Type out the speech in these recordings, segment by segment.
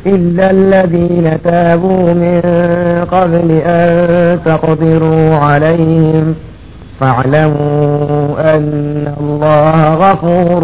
إلا الذين تابوا من قبل أن تقدروا عليهم فاعلموا أن الله غفور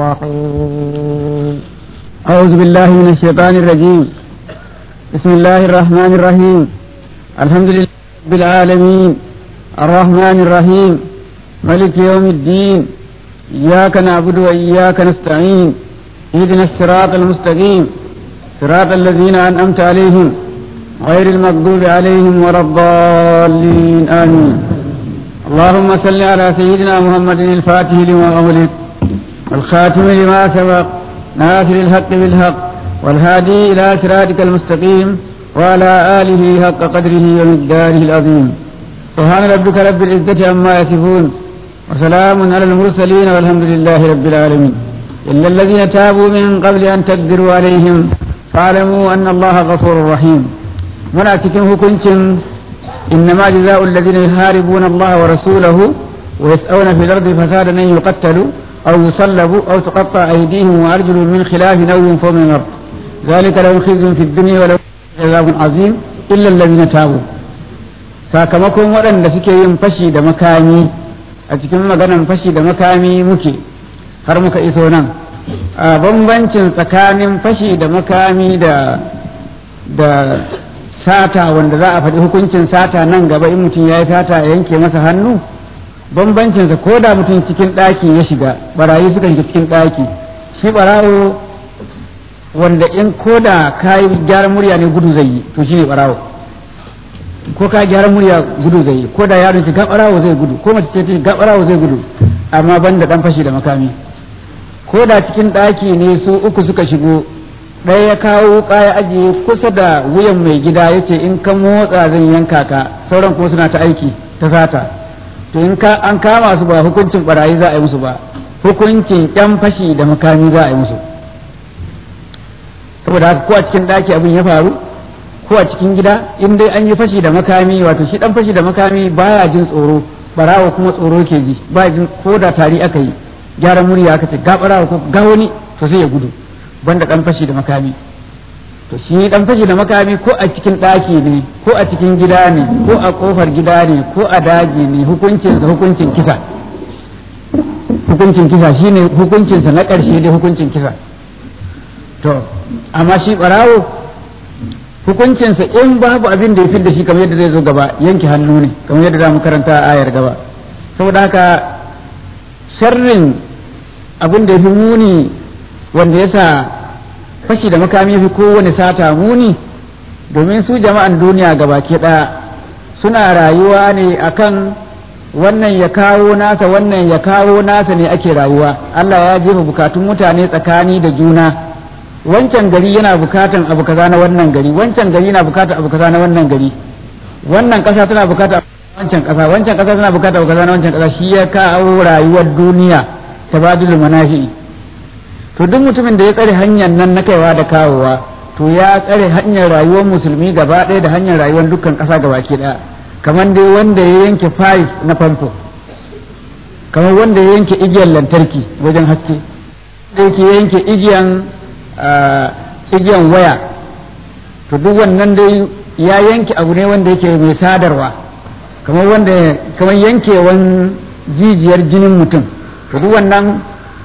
رحيم أعوذ بالله من الشيطان الرجيم بسم الله الرحمن الرحيم الحمد لله رب العالمين الرحمن الرحيم ملك يوم الدين إياك نعبد وإياك نستعين اهدنا الصراط المستقيم صراط الذين أنعمت عليهم غير المغضوب عليهم ولا الضالين آمين اللهم صل على سيدنا محمد الفاتح لما أغلق والخاتم لما سبق ناصر الحق بالحق والهادي إلى صراطك المستقيم وعلى آله حق قدره ومقداره العظيم سبحان ربك رب العزة عما يصفون وسلام على المرسلين والحمد لله رب العالمين إلا الذين تابوا من قبل أن تقدروا عليهم فاعلموا أن الله غفور رحيم muna cikin hukuncin إنما جزاء الذين يحاربون الله ورسوله ويسعون في الأرض فسادا أن يقتلوا أو يصلبوا أو تقطع أيديهم وأرجلهم من خلاف أو ينفوا من الأرض ذلك لهم خزي في الدنيا ولهم عذاب عظيم إلا الذين تابوا sakamakon waɗanda suke yin fashi da makami a cikin maganan fashi da makami muke har muka iso nan a bambancin tsakanin fashi da makami da da sata wanda za a faɗi hukuncin sata nan gaba in mutum ya yi sata a yanke masa hannu bambancinsa ko da mutum cikin ɗaki ya shiga barayi suka shiga cikin ɗaki shi barawo wanda in ko da ka yi gyaran murya ne gudu zai yi to shi ne barawo ko ka gyaran murya gudu zai yi ko da yaron shi ga barawo zai gudu ko mace ce ga barawo zai gudu amma ban da ɗan fashi da makami ko da cikin ɗaki ne su uku suka shigo ɗaya ya kawo wuka ya ajiye kusa da wuyan mai gida ya ce in ka motsa zan yanka ka sauran kuma suna ta aiki ta sata to in ka an kama su ba hukuncin barayi za a yi musu ba hukuncin yan fashi da makami za a yi musu saboda haka ko a cikin ɗaki abin ya faru ko a cikin gida in dai an yi fashi da makami wato shi dan fashi da makami baya jin tsoro barawo kuma tsoro ke ji ba jin ko da tari aka yi gyaran murya aka ce ga barawo ko ga wani to sai ya gudu banda dan fashi da makami to shi dan fashi da makami ko a cikin ɗaki ne ko a cikin gida ne ko a kofar gida ne ko a daji ne hukuncin sa hukuncin kisa hukuncin kisa shine hukuncin sa na ƙarshe dai hukuncin kisa to amma shi barawo hukuncin sa in babu abin da ya fi da shi kamar yadda zai zo gaba yanke hannu ne kamar yadda za mu karanta a ayar gaba saboda haka sharrin abin da ya fi muni wanda ya sa fashi da makami fi kowane sata muni domin su jama'an duniya gabaki ɗaya suna rayuwa ne akan wannan ya kawo nasa wannan ya kawo nasa ne ake rayuwa Allah ya jefa bukatun mutane tsakani da juna wancan gari yana bukatan abu kaza na wannan gari wancan gari yana bukatan abu kaza na wannan gari wannan ƙasa tana bukata wancan ƙasa wancan ƙasa tana bukata abu kaza na wancan ƙasa shi ya kawo rayuwar duniya tabadulul manafi'i to duk mutumin da ya tsare hanyar nan na kaiwa da kawowa to ya tsare hanyar rayuwar musulmi gaba ɗaya da hanyar rayuwar dukkan ƙasa gaba ke ɗaya kamar dai wanda ya yanke fayis na famfo kamar wanda ya yanke igiyar lantarki wajen haske da yake yanke igiyan igiyan waya to duk wannan dai ya yanke abu ne wanda yake mai sadarwa kamar wanda kamar yankewan jijiyar jinin mutum to duk wannan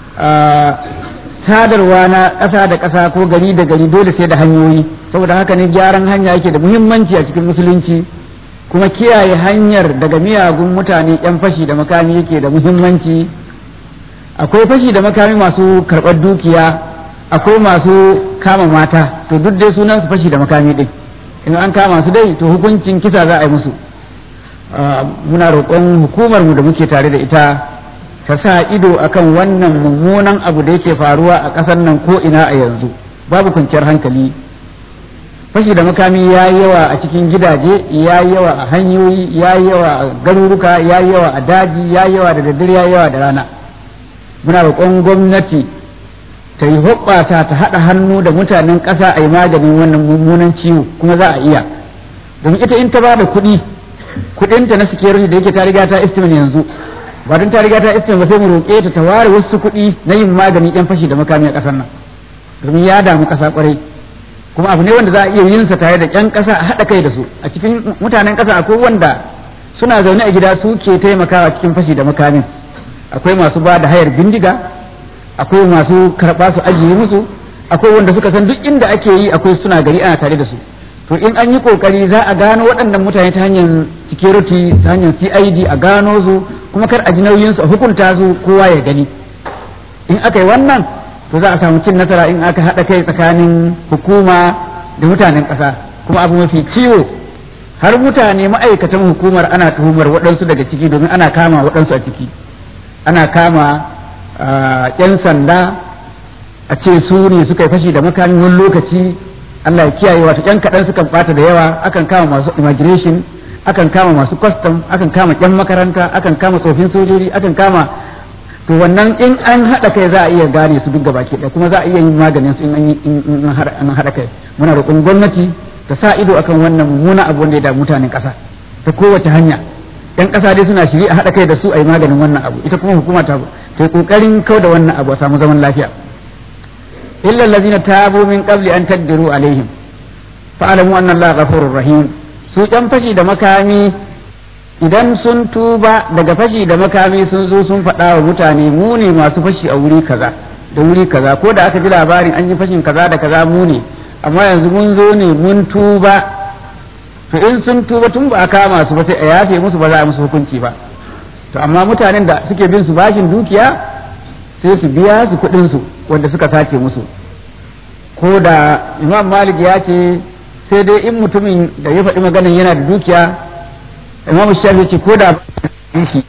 sadarwa na ƙasa da ƙasa ko gari da gari dole sai da hanyoyi saboda haka ne gyaran hanya yake da muhimmanci a cikin musulunci kuma kiyaye hanyar daga miyagun mutane yan fashi da makami yake da muhimmanci akwai fashi da makami masu karɓar dukiya akwai masu kama mata to duk dai sunan su fashi da makami ɗin in an kama su dai to hukuncin kisa za a yi musu muna roƙon hukumar mu da muke tare da ita ta sa ido akan wannan mummunan abu da yake faruwa a ƙasar nan ko ina a yanzu babu kwanciyar hankali fashi da makami ya yi yawa a cikin gidaje ya yi yawa a hanyoyi ya yi yawa a garuruka ya yi yawa a daji ya yi yawa da daddare ya yi yawa da rana muna roƙon gwamnati ta yi hoɓɓata ta haɗa hannu da mutanen ƙasa a yi maganin wannan mummunan ciwo kuma za a iya domin ita in ta ba da kuɗi kuɗinta na security da yake ta riga ta estimate yanzu ba don ta riga ta estimate ba sai mu roƙe ta ta ware wasu kuɗi na yin magani ɗan fashi da makami a ƙasar nan domin ya damu ƙasa ƙwarai kuma abu ne wanda za a iya yin sa tare da ƴan ƙasa a haɗa kai da su a cikin mutanen ƙasa akwai wanda suna zaune a gida su ke taimakawa cikin fashi da makamin akwai masu ba da hayar bindiga akwai masu karɓa su ajiye musu akwai wanda suka san duk inda ake yi akwai suna gari ana tare da su to in an yi kokari za a gano waɗannan mutane ta hanyar security ta hanyar CID a gano su kuma kar a ji nauyin su a hukunta su kowa ya gani in aka yi wannan to za a samu cin nasara in aka haɗa kai tsakanin hukuma da mutanen ƙasa kuma abu mafi ciwo har mutane ma'aikatan hukumar ana tuhumar waɗansu daga ciki domin ana kama waɗansu a ciki ana kama 'yan sanda a ce su ne suka yi fashi da makamin wani lokaci Allah ya kiyaye wato ƴan kaɗan sukan ɓata da yawa akan kama masu immigration akan kama masu custom akan kama ƴan makaranta akan kama tsofin sojoji akan kama to wannan in an haɗa kai za a iya gane su duk gabaki ɗaya kuma za a iya yin maganin su in an yi in an haɗa kai muna roƙon gwamnati ta sa ido akan wannan mummuna abu wanda ya da mutanen ƙasa ta kowace hanya ƴan ƙasa dai suna shiri a haɗa kai da su a yi maganin wannan abu ita kuma hukuma ta ta yi ƙoƙarin kau da wannan abu a samu zaman lafiya illa allazina tabu min qabli an taqdiru alaihim fa'lamu anna allaha ghafurur rahim su ƴan fashi da makami idan sun tuba daga fashi da makami sun zo sun faɗa wa mutane mu ne masu fashi a wuri kaza da wuri kaza ko da aka ji labarin an yi fashin kaza da kaza mu ne amma yanzu mun zo ne mun tuba to in sun tuba tun ba a kama su ba sai a yafe musu ba za a musu hukunci ba to amma mutanen da suke bin su bashin dukiya sai su biya su kuɗin su wanda suka sace musu ko da imam malik ya ce sai dai in mutumin da ya faɗi maganin yana da dukiya imam shafi ce ko da shi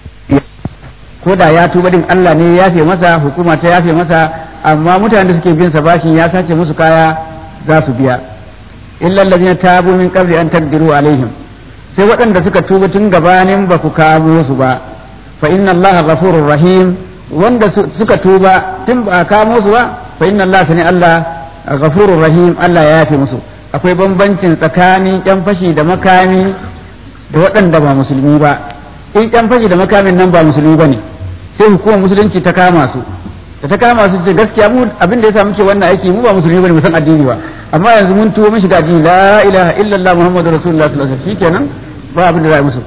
ko da ya tuba din Allah ne ya yafe masa hukuma ta yafe masa amma mutanen da suke bin sa bashin ya sace musu kaya za su biya illa allazina tabu min qabli an taqdiru alaihim sai waɗanda suka tuba tun gabanin ba ku kamo su ba fa inna Allah ghafurur rahim wanda suka tuba tun ba kamo su ba fa inna Allah sani Allah ghafurur rahim Allah ya yafe musu akwai bambancin tsakanin yan fashi da makami da waɗanda ba musulmi ba in yan fashi da makamin nan ba musulmi ba ne sai hukumar musulunci ta kama su da ta kama su ce gaskiya mu abin da yasa muke wannan aiki mu ba musulmi bane mu san addini ba amma yanzu mun tuwo mun shiga addini la ilaha illallah muhammadu rasulullah sallallahu alaihi wasallam shikenan ba abin da za musu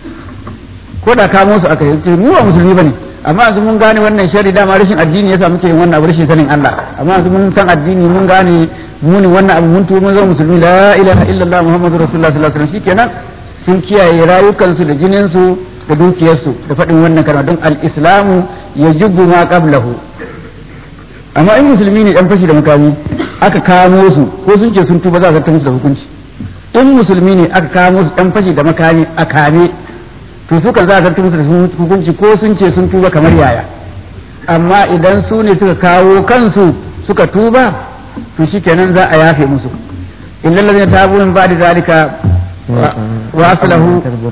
ko da kamo su aka yi mu ba musulmi bane amma yanzu mun gane wannan shari dama rashin addini yasa muke yin wannan abu rashin sanin Allah amma yanzu mun san addini mun gane muni wannan abu mun tuwo mun zama musulmi la ilaha illallah muhammadu rasulullah sallallahu alaihi wasallam shikenan sun kiyaye rayukansu da jininsu da dukiyarsu da faɗin wannan kalma don al-islamu ya jubbu ma qablahu amma in musulmi ne dan fashi da makami aka kamo su ko sun ce sun tuba za a zartar musu da hukunci in musulmi ne aka kamo su dan fashi da makami a kame to su kan za a zartar musu da hukunci ko sun ce sun tuba kamar yaya amma idan su ne suka kawo kansu suka tuba to shikenan za a yafe musu illal ladina tabu min ba'di zalika وأصله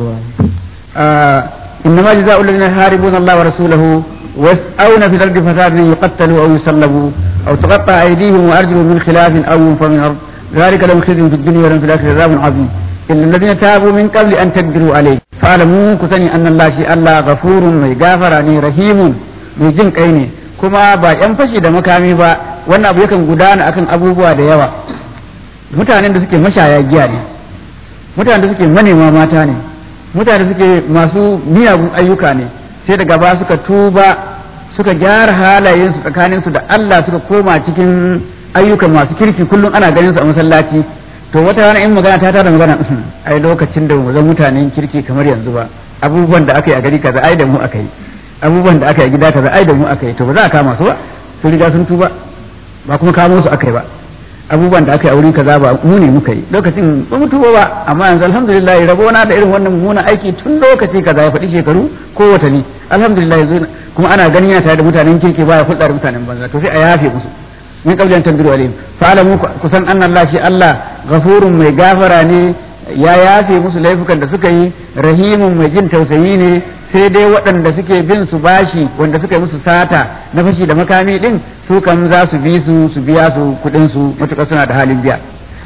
آه إنما جزاء الذين يحاربون الله ورسوله ويسعون في الأرض فسادا يقتلوا أو يصلبوا أو تقطع أيديهم وأرجلهم من خلاف أو ينفوا من الأرض ذلك لهم خزي في الدنيا ولهم في الآخرة عذاب عظيم إلا الذين تابوا من قبل أن تقدروا عليه فاعلموا كثني أن الله شيء الله غفور مغفرني رحيم mai jin kai ne kuma ba yan fashi da makami ba wannan abu yakan gudana akan abubuwa da yawa mutanen da suke mashaya giya ne mutane da suke manema mata ne mutane da suke masu miyagun ayyuka ne sai daga ba suka tuba suka gyara halayensu tsakaninsu da Allah suka koma cikin ayyukan masu kirki kullum ana ganin su a masallaci to wata rana in magana ta tada magana ai lokacin da mu zan mutanen kirki kamar yanzu ba abubuwan da aka yi a gari kaza ai da mu aka yi abubuwan da aka yi gida kaza ai da mu aka yi to ba za a kama su ba sun riga sun tuba ba kuma kamo su aka yi ba abubuwan da aka yi a wurin kaza ba mu ne muka yi lokacin ba mu tuba ba amma yanzu alhamdulillah rabo na da irin wannan mummunan aiki tun lokaci kaza ya faɗi shekaru ko watanni alhamdulillah yanzu kuma ana ganin yana tare da mutanen kirki baya hulɗa da mutanen banza to sai a yafe musu min qabli an tanbiru alayhim fa alamu kusan anna Allah shi Allah ghafurun mai gafara ne ya yafe musu laifukan da suka yi rahimun mai jin tausayi ne sai dai waɗanda suke bin su bashi wanda suka yi musu sata na fashi da makami din su kan za su bi su su biya su kuɗin su matuƙar suna da halin biya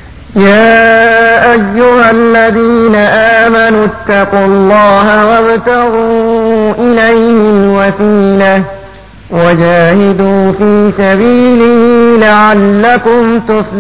يا أيها الذين آمنوا اتقوا الله وابتغوا إليه الوسيلة وجاهدوا في سبيله لعلكم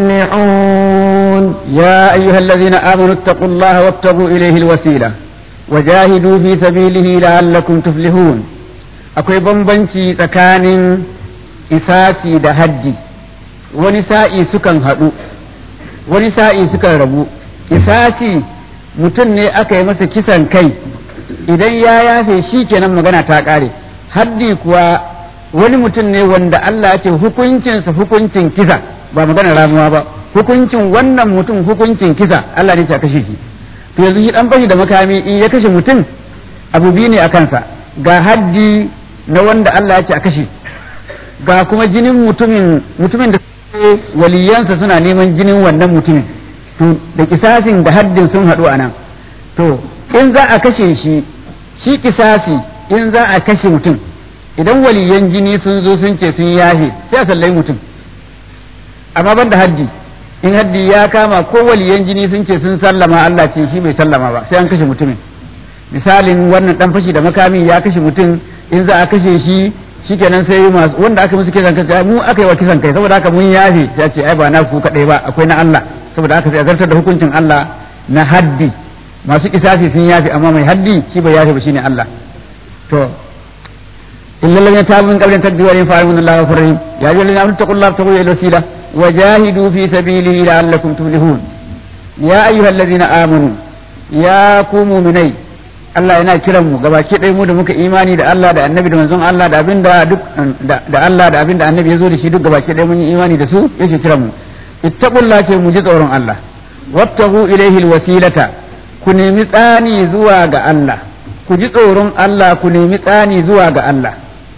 تفلحون يا أيها الذين آمنوا اتقوا الله وابتغوا إليه الوسيلة وجاهدوا في سبيله لعلكم تفلحون akwai bambanci tsakanin isasi da haddi wani sa'i sukan haɗu wani sa'i sukan rabu isasi mutum ne aka yi masa kisan kai idan ya yafe shi kenan magana ta ƙare haddi kuwa wani mutum ne wanda Allah ya ce hukuncinsa hukuncin kisa ba magana ramuwa ba hukuncin wannan mutum hukuncin kisa Allah ne ya kashe shi to yanzu shi dan bashi da makami in ya kashe mutum abu biyu ne a kansa ga haddi na wanda Allah ya ce a kashe ga kuma jinin mutumin mutumin da waliyansa suna neman jinin wannan mutumin to da kisasin da haddin sun haɗu a nan to in za a kashe shi shi kisasi in za a kashe mutum idan waliyan jini sun zo sun ce sun yahe sai a sallai mutum amma ban da haddi in haddi ya kama ko waliyan jini sun ce sun sallama Allah ce shi bai sallama ba sai an kashe mutumin misalin wannan dan fashi da makami ya kashe mutum in za a kashe shi shikenan sai masu wanda aka musu kisan kai mu aka yi wa kisan kai saboda haka mun yafe ya ce ai ba na ku kadai ba akwai na Allah saboda haka sai a zartar da hukuncin Allah na haddi masu kisasi sun yafe amma mai haddi shi bai yafe ba shine Allah to illa lam tabu min qabli tadbi wa fa'alun Allah ghafurur rahim ya ayyuhal ladina amanu taqullaha taqu ila wasila wa jahidu fi sabilihi la'allakum tuflihun ya ayyuhal ladina amanu ya ku mu'minai Allah yana kiran mu gabaki ɗaya mu da muka imani da Allah da annabi da manzon Allah da abinda duk da Allah da abinda annabi ya zo da shi duk gabaki ɗaya mun yi imani da su yake kiran mu ittaqullah ce mu ji tsoron Allah wabtagu ilaihi alwasilata ku nemi tsani zuwa ga Allah ku ji tsoron Allah ku nemi tsani zuwa ga Allah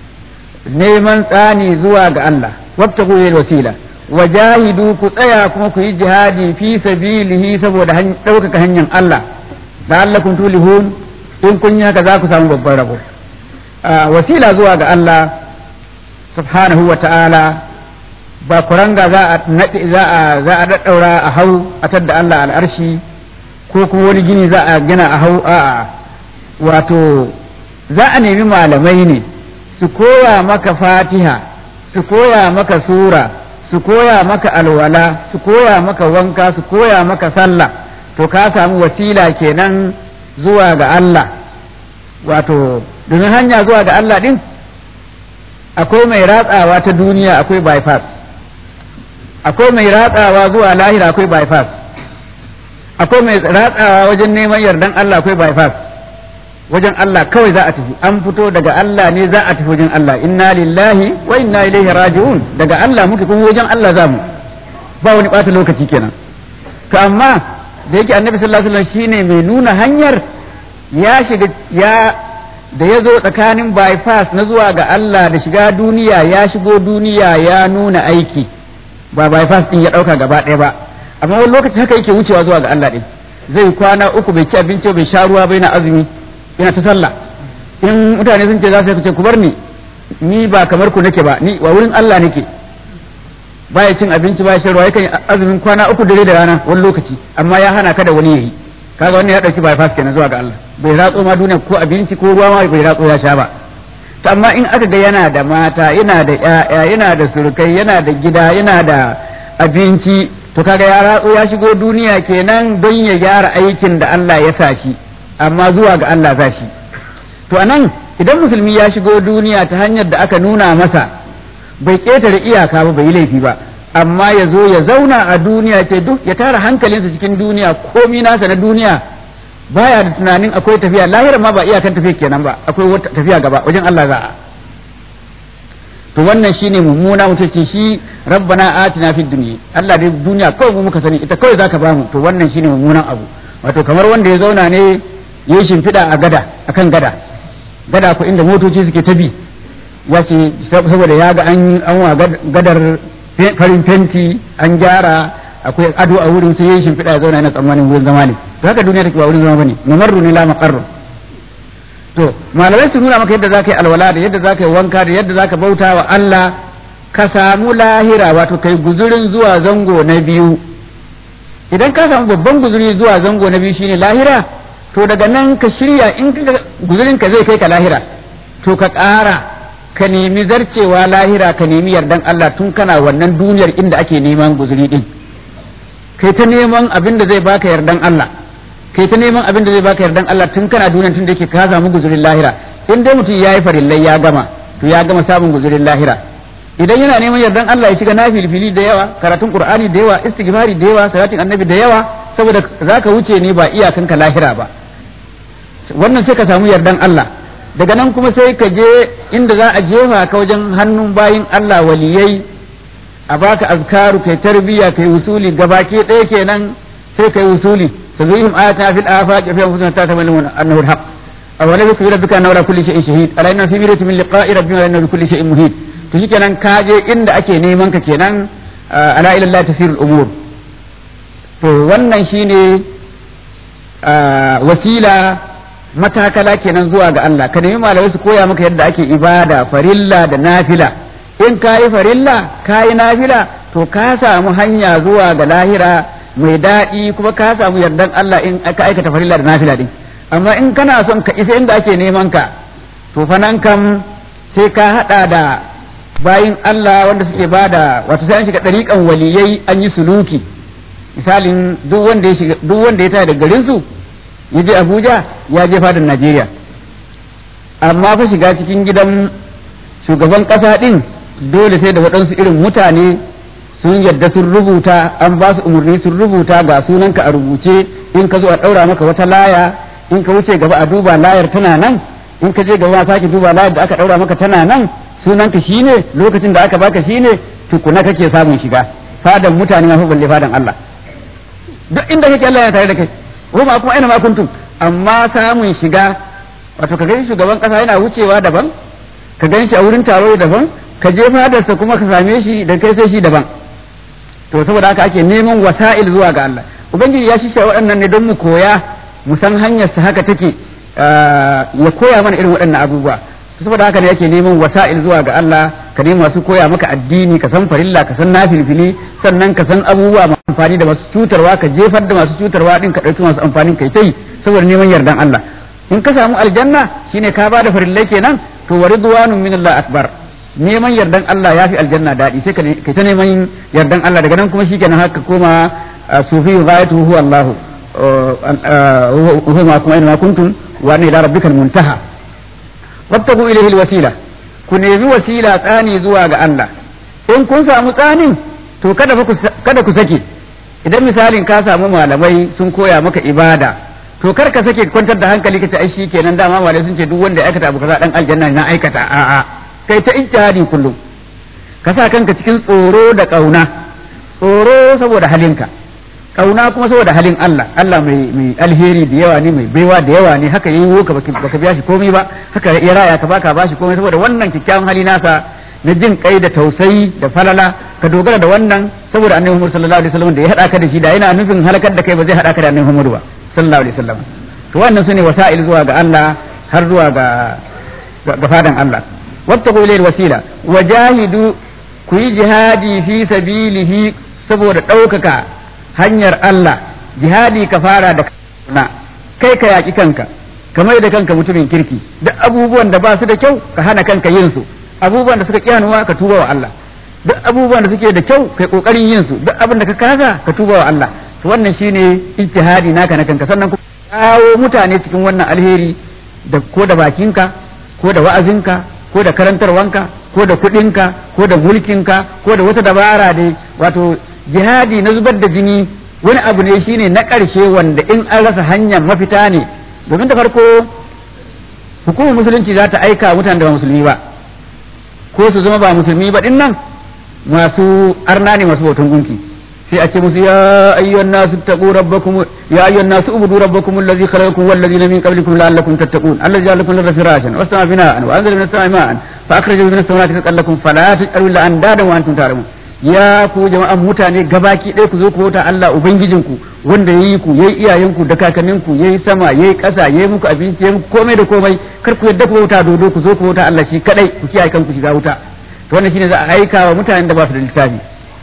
neman tsani zuwa ga Allah wabtagu ilaihi alwasila wajahidu ku tsaya kuma ku yi jihadi fi sabilihi saboda ɗaukaka hanyar Allah la'allakum tulihun in kun yi haka za ku samu babban rabo wasila zuwa ga Allah subhanahu wa ta'ala ba kuranga za a naɗe za a za a daddaura a hau a tadda Allah al'arshi ko kuma wani gini za a gina a hau a wato za a nemi malamai ne su koya maka fatiha su koya maka sura su koya maka alwala su koya maka wanka su koya maka sallah to ka samu wasila kenan zuwa ga Allah wato domin hanya zuwa ga Allah din akwai mai ratsawa ta duniya akwai bypass akwai mai ratsawa zuwa lahira akwai bypass akwai mai ratsawa wajen neman yardan Allah akwai bypass wajen Allah kawai za a tafi an fito daga Allah ne za a tafi wajen Allah inna lillahi wa inna ilaihi raji'un daga Allah muke kuma wajen Allah za mu ba wani ɓata lokaci kenan to amma da yake annabi sallallahu alaihi wasallam shine mai nuna hanyar ya shiga ya da ya zo tsakanin bypass na zuwa ga Allah da shiga duniya ya shigo duniya ya nuna aiki ba bypass din ya dauka gaba ɗaya ba amma wani lokaci haka yake wucewa zuwa ga Allah din zai kwana uku bai ci abinci bai sha ruwa bai na azumi yana ta sallah in mutane sun ce za su ce ku bar ni ni ba kamar ku nake ba ni wa wurin Allah nake baya cin abinci baya shan ruwa yakan azumin kwana uku dare da rana wani lokaci amma ya hana ka da wani yayi kaga wannan ya dauki bypass kenan zuwa ga Allah bai ratso ma duniya ko abinci ko ruwa ma bai ratso ya sha ba to amma in aka ga yana da mata yana da ƴaƴa yana da surukai yana da gida yana da abinci to kaga ya ratso ya shigo duniya kenan don ya gyara aikin da Allah ya sa shi amma zuwa ga Allah za shi to anan idan musulmi ya shigo duniya ta hanyar da aka nuna masa bai ƙetare iyaka ba bai yi laifi ba amma ya zo ya zauna a duniya ce duk ya tara hankalinsa cikin duniya komi nasa na duniya baya da tunanin akwai tafiya lahira ma ba iyakan tafiya kenan ba akwai wata tafiya gaba wajen Allah za a to wannan shine mummuna mutum ce shi rabbana atina fid dunya Allah dai duniya kawai mu muka sani ita kawai zaka bamu to wannan shine mummunan abu wato kamar wanda ya zauna ne ya shimfiɗa a gada akan gada gada ko inda motoci suke ta bi wace saboda ya ga an an wa gadar farin fenti an gyara akwai ado a wurin sai ya shimfiɗa ya zauna yana tsammanin wurin zama ne to haka duniya take ba wurin zama bane mamarru ne la maqarru to malamai su nuna maka yadda zaka yi alwala da yadda zaka yi wanka da yadda zaka bauta wa Allah ka samu lahira wato kai guzurin zuwa zango na biyu idan ka samu babban guzuri zuwa zango na biyu shine lahira to daga nan ka shirya in ka guzurin ka zai kai ka lahira to ka ƙara ka nemi zarcewa lahira ka nemi yardan Allah tun kana wannan duniyar inda ake neman guzuri din kai ta neman abin da zai baka yardan Allah kai ta neman abin da zai baka yardan Allah tun kana duniyar tun da yake ka samu guzurin lahira in dai mutum yayi farillai ya gama to ya gama samun guzurin lahira idan yana neman yardan Allah ya shiga nafilfili da yawa karatun qur'ani da yawa istighfari da yawa salatin annabi da yawa saboda zaka wuce ne ba iyakanka lahira ba wannan sai ka samu yardan Allah daga nan kuma sai ka je inda za a jefa ka wajen hannun bayin Allah waliyai a baka azkaru kai tarbiya kai usuli gabake ɗaya kenan sai kai usuli tazihim ayatina fil afaqi fi anfusina tatamalun annahu alhaq aw lam yakun rabbika anna ala kulli shay'in shahid alayna fi mirati min liqa'i rabbina wa inna bi kulli shay'in muhit to shikenan ka je inda ake neman ka kenan ala ila Allah tasirul umur to wannan shine wasila matakala kenan zuwa ga Allah ka nemi malamai su koya maka yadda ake ibada farilla da nafila in ka yi farilla ka yi nafila to ka samu hanya zuwa ga lahira mai daɗi kuma ka samu yardan Allah in ka aikata farilla da nafila din amma in kana son ka isa inda ake neman ka to fa nan kam sai ka haɗa da bayin Allah wanda suke bada wato sai an shiga ɗariƙan waliyai an yi suluki misalin duk wanda ya shiga duk wanda ya taya da garin su ya je Abuja ya je fadin Najeriya amma fa shiga cikin gidan shugaban ƙasa ɗin dole sai da waɗansu irin mutane sun yadda sun rubuta an ba su umarni sun rubuta ga sunanka a rubuce in ka zo a ɗaura maka wata laya in ka wuce gaba a duba layar tana nan in ka je gaba a sake duba layar da aka ɗaura maka tana nan sunanka shine lokacin da aka baka shine tukuna kake samun shiga fadan mutane ma fa balle fadan Allah duk inda kake Allah ya tare da kai ko ma kuma aina ma kuntum amma samun shiga wato ka gani shugaban kasa yana wucewa daban ka gan shi a wurin taro daban ka je fadarsa kuma ka same shi da kai sai shi daban to saboda haka ake neman wasa'il zuwa ga Allah ubangiji ya shisha waɗannan ne don mu koya mu san hanyar sa haka take ya koya mana irin waɗannan abubuwa saboda haka ne yake neman wasa'il zuwa ga Allah ka nemi masu koya maka addini ka san farilla ka san nafilfili sannan ka san abubuwa masu amfani da masu cutarwa ka jefar da masu cutarwa din ka ɗauki masu amfanin kai tai saboda neman yardan Allah in ka samu aljanna shine ka bada farillai kenan to wa ridwanun min Allah akbar neman yardan Allah ya fi aljanna daɗi sai ka ta neman yardan Allah daga nan kuma shikenan haka koma sufi ghayatu huwa Allah huwa ma kuma ina kuntum wa ila rabbikal muntaha wattaku ilayhi alwasila ku nemi wasila tsani zuwa ga Allah in kun samu tsanin to kada kada ku sake idan misalin ka samu malamai sun koya maka ibada to kar ka sake kwantar da hankali ka ce ai shikenan dama malamai sun ce duk wanda ya aikata abu kaza dan aljanna na aikata a'a kai ta ijtihadi kullum ka sa kanka cikin tsoro da kauna tsoro saboda halinka kauna kuma saboda halin Allah Allah mai mai alheri da yawa ne mai baiwa da yawa ne haka yayi ka baka biya shi komai ba haka ya raya ka baka bashi komai saboda wannan kikkiawan hali nasa na jin kai da tausayi da falala ka dogara da wannan saboda annabi Muhammad sallallahu alaihi wasallam da ya hada ka da shi da yana nufin halakar da kai ba zai hada ka da annabi Muhammad ba sallallahu alaihi wasallam to wannan sune wasa'il zuwa ga Allah har zuwa ga ga fadan Allah wattaqu ilayhi wasila wajahidu ku yi jihadi fi sabilihi saboda ɗaukaka hanyar Allah jihadi ka fara da na kai ka yaƙi kanka ka mai da kanka mutumin kirki duk abubuwan da ba su da kyau ka hana kanka yin su abubuwan da suka kiyanuwa ka tuba wa Allah duk abubuwan da suke da kyau kai kokarin yin su duk abin da ka kasa ka tuba wa Allah to wannan shine ijtihadi naka na kanka sannan ku kawo mutane cikin wannan alheri da ko da bakinka ko da wa'azinka ko da karantarwanka ko da kuɗinka ko da mulkinka ko da wata dabara dai wato jihadi na zubar da jini wani abu ne shine na ƙarshe wanda in an rasa hanyar mafita ne domin da farko hukumar musulunci za ta aika mutanen da ba musulmi ba ko su zama ba musulmi ba din nan masu arna ne masu bautan gunki sai a ce musu ya ayyuhan nasu taqu rabbakum ya ayyuhan nasu ubudu rabbakum allazi khalaqakum wal ladina min qablikum la'allakum tattaqun allazi ja'ala lakum al-ardha firashan was samaa bina'an wa anzala minas samaa'i ma'an fa akhraja minas samawati rizqan lakum fala taj'alu lillahi andadan wa antum ta'lamun ya ku jama'an mutane gabaki ɗaya ku zo ku bauta Allah ubangijinku wanda ya yi ku ya yi iyayenku da kakanninku ya yi sama ya yi ƙasa ya yi muku abinci ya yi muku komai da komai kar ku yadda ku bauta dodo ku zo ku bauta Allah shi kadai ku kiyaye kanku shiga wuta to wannan shine za a aika wa mutanen da ba su da littafi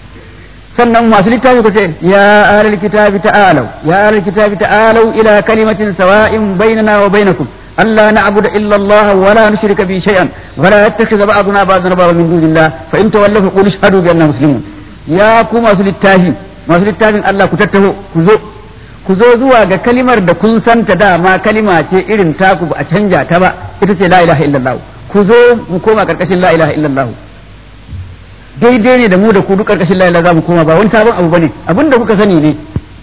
sannan masu littafi ku ce ya ahlul kitabi ta'alu ya ahlul kitabi ta'alu ila kalimatin sawa'in bainana wa bainakum ألا نعبد إلا الله ولا نشرك به شيئا ولا يتخذ بعضنا بعضا أربابا من دون الله فإن تولوا فقولوا اشهدوا بأننا مسلمون يا كو masu littafi masu littafin Allah ku tattaho ku zo ku zo zuwa ga kalimar da kun santa dama kalima ce irin taku ba a canja ta ba ita ce la ilaha illallah ku zo mu koma karkashin la ilaha illallah daidai ne da mu da ku duk karkashin la ilaha za mu koma ba wani sabon abu bane abinda kuka sani ne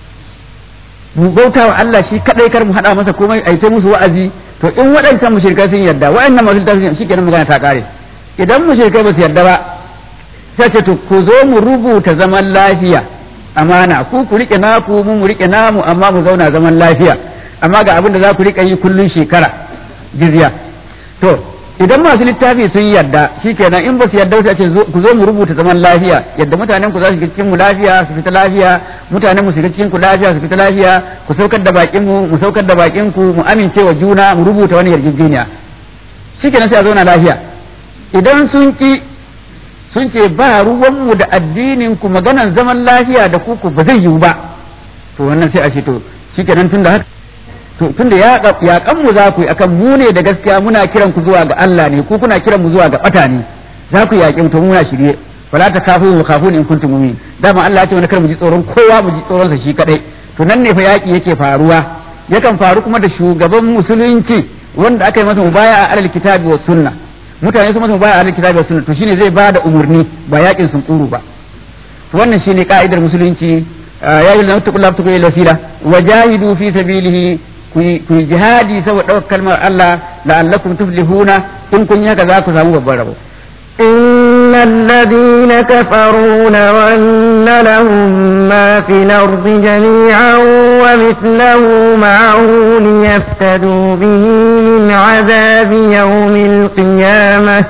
mu bauta wa Allah shi kadai kar mu hada masa komai ai ta musu wa'azi to in waɗancan mushrikai sun yarda wa'annan masu littafi shi kenan magana ta kare idan mushrikai ba su yarda ba sai ce to ku zo mu rubuta zaman lafiya amana ku ku rike naku mu mu rike namu amma mu zauna zaman lafiya amma ga abin da za ku rika yi kullun shekara jizya to idan masu littafi sun yarda shikenan in ba su yarda sai ce ku zo mu rubuta zaman lafiya yadda mutanen ku za su shiga cikin mu lafiya su fita lafiya mutanen mu su shiga cikin ku lafiya su fita lafiya ku saukar da bakin mu mu saukar da bakin ku mu amince wa juna mu rubuta wani yarjejeniya shikenan sai a zauna lafiya idan sun ki sun ce ba ruwan mu da addinin ku maganan zaman lafiya da ku ku ba zai yiwu ba to wannan sai a ce to shikenan tun da haka to tunda ya yaƙan mu za ku yi akan mu ne da gaskiya muna kiran ku zuwa ga Allah ne ku kuna kiran mu zuwa ga bata ne za ku yaƙi mu to muna shirye wala ta kafu mu kafu in kuntum mu'min dama Allah ya ce wani kar mu ji tsoron kowa mu ji tsoron sa shi kadai to nan ne fa yaƙi yake faruwa yakan faru kuma da shugaban musulunci wanda aka yi masa mubaya a alal kitabi wa sunna mutane su masa mubaya a alal kitabi wa sunna to shine zai bada umurni ba yaƙin sun tsuru ba wannan shine ka'idar musulunci ya yi lamta kula ta koyi wasila wajahidu fi sabilihi ku yi jihadi saboda ɗaukar kalmar Allah la'allakum tuflihuna in kun yi haka za ku samu babban rabo إن الذين كفروا لو أن لهم ما في الأرض جميعا ومثله معه ليفتدوا به من عذاب يوم القيامة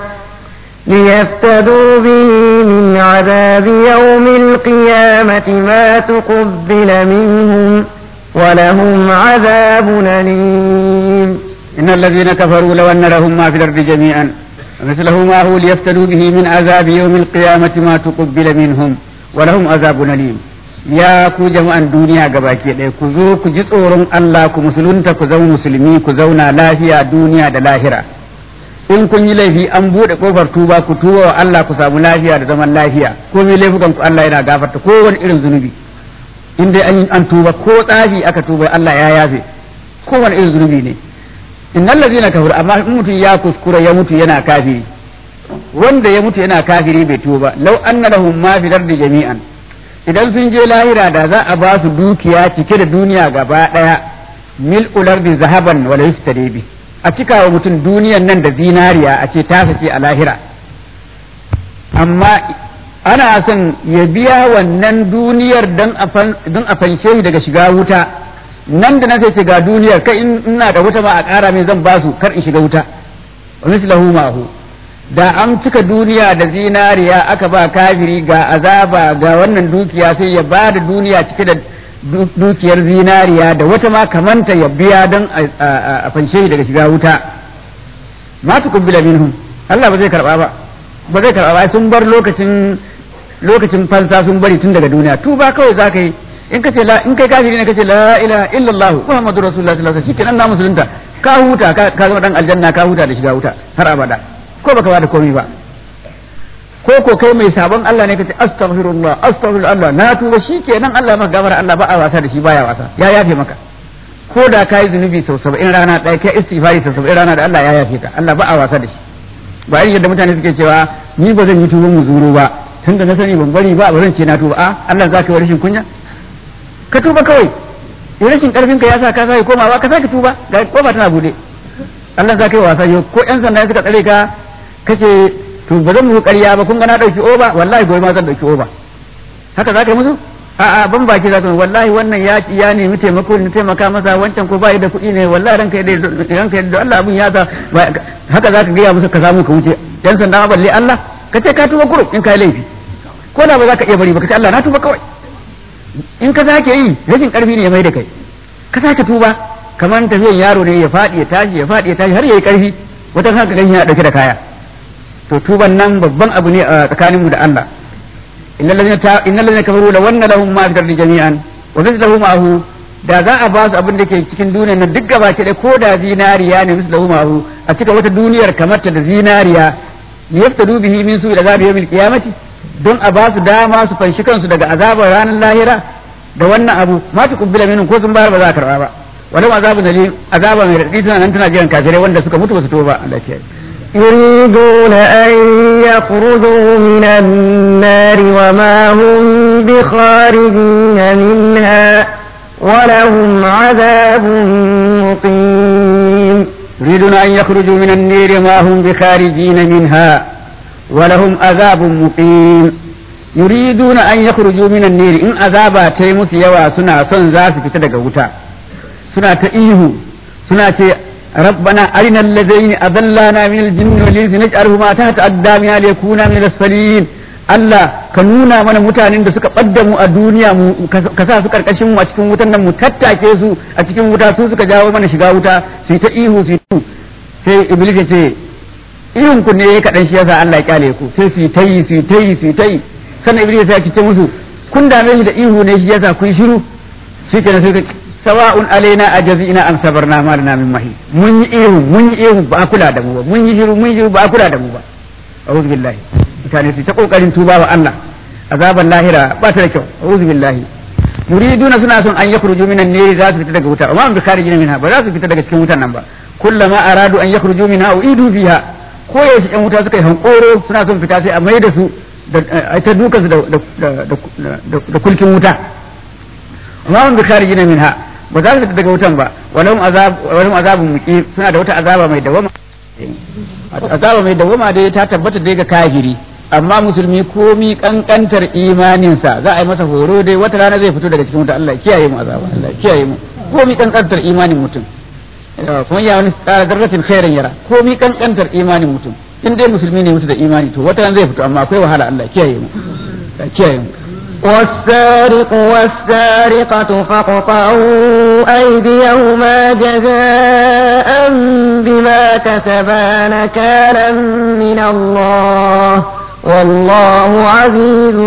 ليفتدوا به من عذاب يوم القيامة ما تقبل منهم ولهم عذاب أليم إن الذين كفروا لو أن لهم ما في الأرض جميعا مثله ما هو ليفتدوا به من عذاب يوم القيامة ما تقبل منهم ولهم عذاب أليم ya ku jama'an duniya gabaki ɗaya ku zo ku ji tsoron Allah ku musulunta ku zama musulmi ku zauna lafiya duniya da lahira in kun yi laifi an buɗe kofar tuba ku tuba wa Allah ku samu lafiya da zaman lafiya ko mai laifukan ku Allah yana gafarta ko wani irin zunubi in dai an tuba ko tsafi aka tuba Allah ya yafe ko wani irin zunubi ne innal ladzina kafaru amma in mutum ya kuskura ya mutu yana kafiri wanda ya mutu yana kafiri bai tuba law anna lahum ma fi dardi jami'an idan sun je lahira da za a ba su dukiya cike da duniya gaba daya mil ulardi zahaban wala yuftari bi a cika wa mutum duniyan nan da zinariya a ce ta ce a lahira amma ana son ya biya wannan duniyar don a fanshe shi daga shiga wuta nan da na sai ce ga duniyar kai ina da wuta ma a ƙara mai zan basu kar in shiga wuta wa mislahu ma'hu da an cika duniya da zinariya aka ba kafiri ga azaba ga wannan dukiya sai ya ba da duniya cike da dukiyar zinariya da wata ma kamanta ya biya don a fanshe daga shiga wuta ma tukubbila minhum Allah ba zai karba ba ba zai karba ba sun bar lokacin lokacin fansa sun bari tun daga duniya tuba kawai za ka yi in ka ce la in kai kafiri ne ka ce la ilaha illallah muhammadur rasulullah sallallahu alaihi wasallam shikenan na musulunta ka huta ka zama dan aljanna ka huta da shiga wuta har abada ko baka bada komai ba ko ko kai mai sabon Allah ne kace astaghfirullah astaghfirullah na tuba shikenan Allah maka gafara Allah ba a wasa da shi baya wasa ya yafe maka ko da kai zunubi sau 70 rana ɗaya kai istighfari sau 70 rana da Allah ya yafe ka Allah ba a wasa da shi ba irin yadda mutane suke cewa ni ba zan yi tuban muzuru ba tunda na sani ban bari ba ba zan ce na tuba a Allah zaka yi rashin kunya ka tuba kawai in rashin karfin ka ya sa ka sai komawa ka sake tuba ga kofa tana bude Allah zaka yi wasa yau ko yan sanda suka tsare ka kace to ba zan muku ƙarya ba kun ga na dauki oba wallahi gobe ma zan dauki oba haka zaka yi musu a'a ban baki zaka wallahi wannan ya ya nemi taimako ne taimaka masa wancan ko bai da kuɗi ne wallahi ranka da ranka da Allah abun ya sa haka zaka ga musu ka samu ka wuce yan sanda ma balle Allah kace ka tuba kuro in kai laifi ko da ba za ka iya bari ba kace Allah na tuba kawai in ka sake yi rashin karfi ne ya mai da kai ka sake tuba kamar tafiyan yaro ne ya faɗi ya tashi ya faɗi ya tashi har yayi karfi wata haka ganin yana dauke da kaya to tuban nan babban abu ne a tsakanin mu da Allah innal ladina innal ladina kafaru la wanna lahum ma fi jami'an wa mithluhu ma'ahu da za a ba su abin da ke cikin duniya na duk gaba ke ko da zinariya ne musu da umaru a cika wata duniyar kamar ta da zinariya ne yafta dubihi min su da zabi yawmil qiyamati don a ba su dama su fanshi kansu daga azabar ranar lahira da wannan abu ma ta kubbila minhum ko sun bayar ba za a karba ba walau azabun alim azaba mai radadi tana nan tana jiran kafirai wanda suka mutu ba su toba Allah ya يريدون أن يخرجوا من النار وما هم بخارجين منها ولهم عذاب مقيم يريدون أن يخرجوا من النير ما هم بخارجين منها ولهم عذاب مقيم يريدون أن يخرجوا من النير إن عذابا تيمس يوا سنة سن ذات في تدق وتا سنة إيه سنة ربنا أرنا الذين أضلانا من الجن والإنس نجعلهما تحت أقدامنا ليكونا من الأسفلين Allah ka nuna mana mutanen da suka ɓadda mu a duniya mu ka sa su karkashin mu a cikin wutan nan mu tattake su a cikin wuta su suka jawo mana shiga wuta su ta ihu su yi sai iblis ya ce ihun ku ne kaɗan shi yasa Allah ya kyale ku sai su yi ta yi su yi ta yi su yi ta yi sannan iblis ya ce musu kun dame shi da ihu ne shi yasa ku yi shiru shi kenan sai sawa'un alaina ajazina am sabarna ma lana min mahi mun yi ihu mun yi ihu ba kula da mu ba mun yi shiru mun yi shiru ba kula da mu ba a'udhu billahi mutane su ta kokarin tuba wa Allah azaban lahira ba ta da kyau a'udhu billahi yuriduna suna son an yakhruju minan nari za su fita daga wuta amma an bi kharijina minha ba za su fita daga cikin wutan nan ba kullama aradu an yakhruju minha uidu fiha ko yaushe yan wuta suka yi hankoro suna son fita sai a mai da su da ta dukan su da kulkin wuta amma an bi kharijina minha ba za su fita daga wutan ba walahum azab walahum azabun muqim suna da wata azaba mai dawama azaba mai dawama dai ta tabbata dai ga kafiri amma musulmi komi kankantar imaninsa za a yi masa horo dai wata rana zai fito daga cikin wuta Allah kiyaye mu azaba Allah kiyaye mu komi kankantar imanin mutum kuma ya wani tsara zarratin khairan yara komi kankantar imanin mutum in dai musulmi ne mutu da imani to wata rana zai fito amma akwai wahala Allah kiyaye mu kiyaye mu والسارق والسارقة فاقطعوا أيديهما جزاء بما كسبا نكالا من الله والله عزيز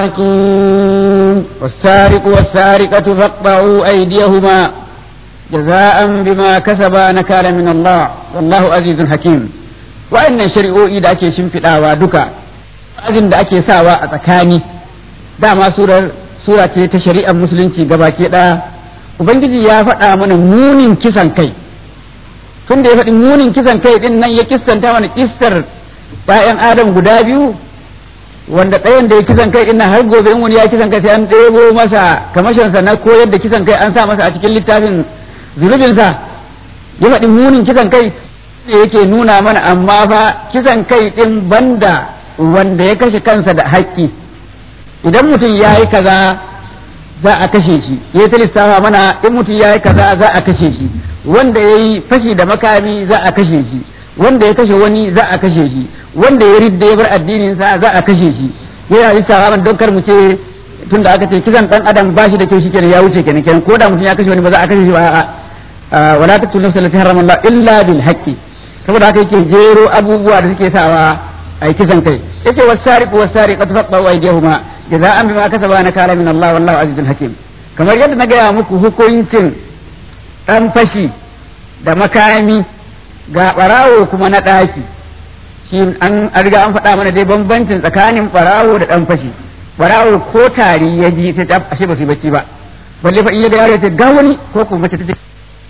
حكيم والسارق والسارقة فاقطعوا أيديهما جزاء بما كسبا نكالا من الله والله عزيز حكيم وأن شرعوا إذا أكي شمفتا ودكا أذن da ake sawa a tsakani dama surar sura ce ta shari'ar musulunci gabaki ɗaya ubangiji ya faɗa mana munin kisan kai tun da ya faɗi munin kisan kai din nan ya kistanta mana kissar ‘ya'yan adam guda biyu wanda ɗayan da ya kisan kai ina har gobe in wani ya kisan kai sai an ɗebo masa kamashinsa na koyar da kisan kai an sa masa a cikin littafin zunubinsa ya faɗi munin kisan kai da yake nuna mana amma fa kisan kai ɗin banda wanda ya kashe kansa da haƙƙi idan mutum ya yi kaza za a kashe shi ya ta lissafa mana in mutum ya yi kaza za a kashe shi wanda ya yi fashi da makami za a kashe shi wanda ya kashe wani za a kashe shi wanda ya ridda ya bar addinin sa za a kashe shi yana lissafa mana don kar mu ce tunda aka ce kisan dan adam ba shi da kyau shikenan ya wuce kenan kenan ko da mutum ya kashe wani ba za a kashe shi ba a'a wala taqtulu nafsa allati harrama Allah illa bil haqqi saboda haka yake jero abubuwa da suke sawa ai kisan kai yace wasariqu wasariqatu faqtu aydihuma jaza'an bima kasaba nakala min Allah wallahu azizun hakim kamar yadda na gaya muku hukuncin dan fashi da makami ga barawo kuma na ɗaki shi an riga an faɗa mana dai bambancin tsakanin barawo da ɗan fashi barawo ko tari ya ji ta ta ashe ba su bacci ba balle fa in ya ga yaro ya ce ga wani ko kuma mace ta ce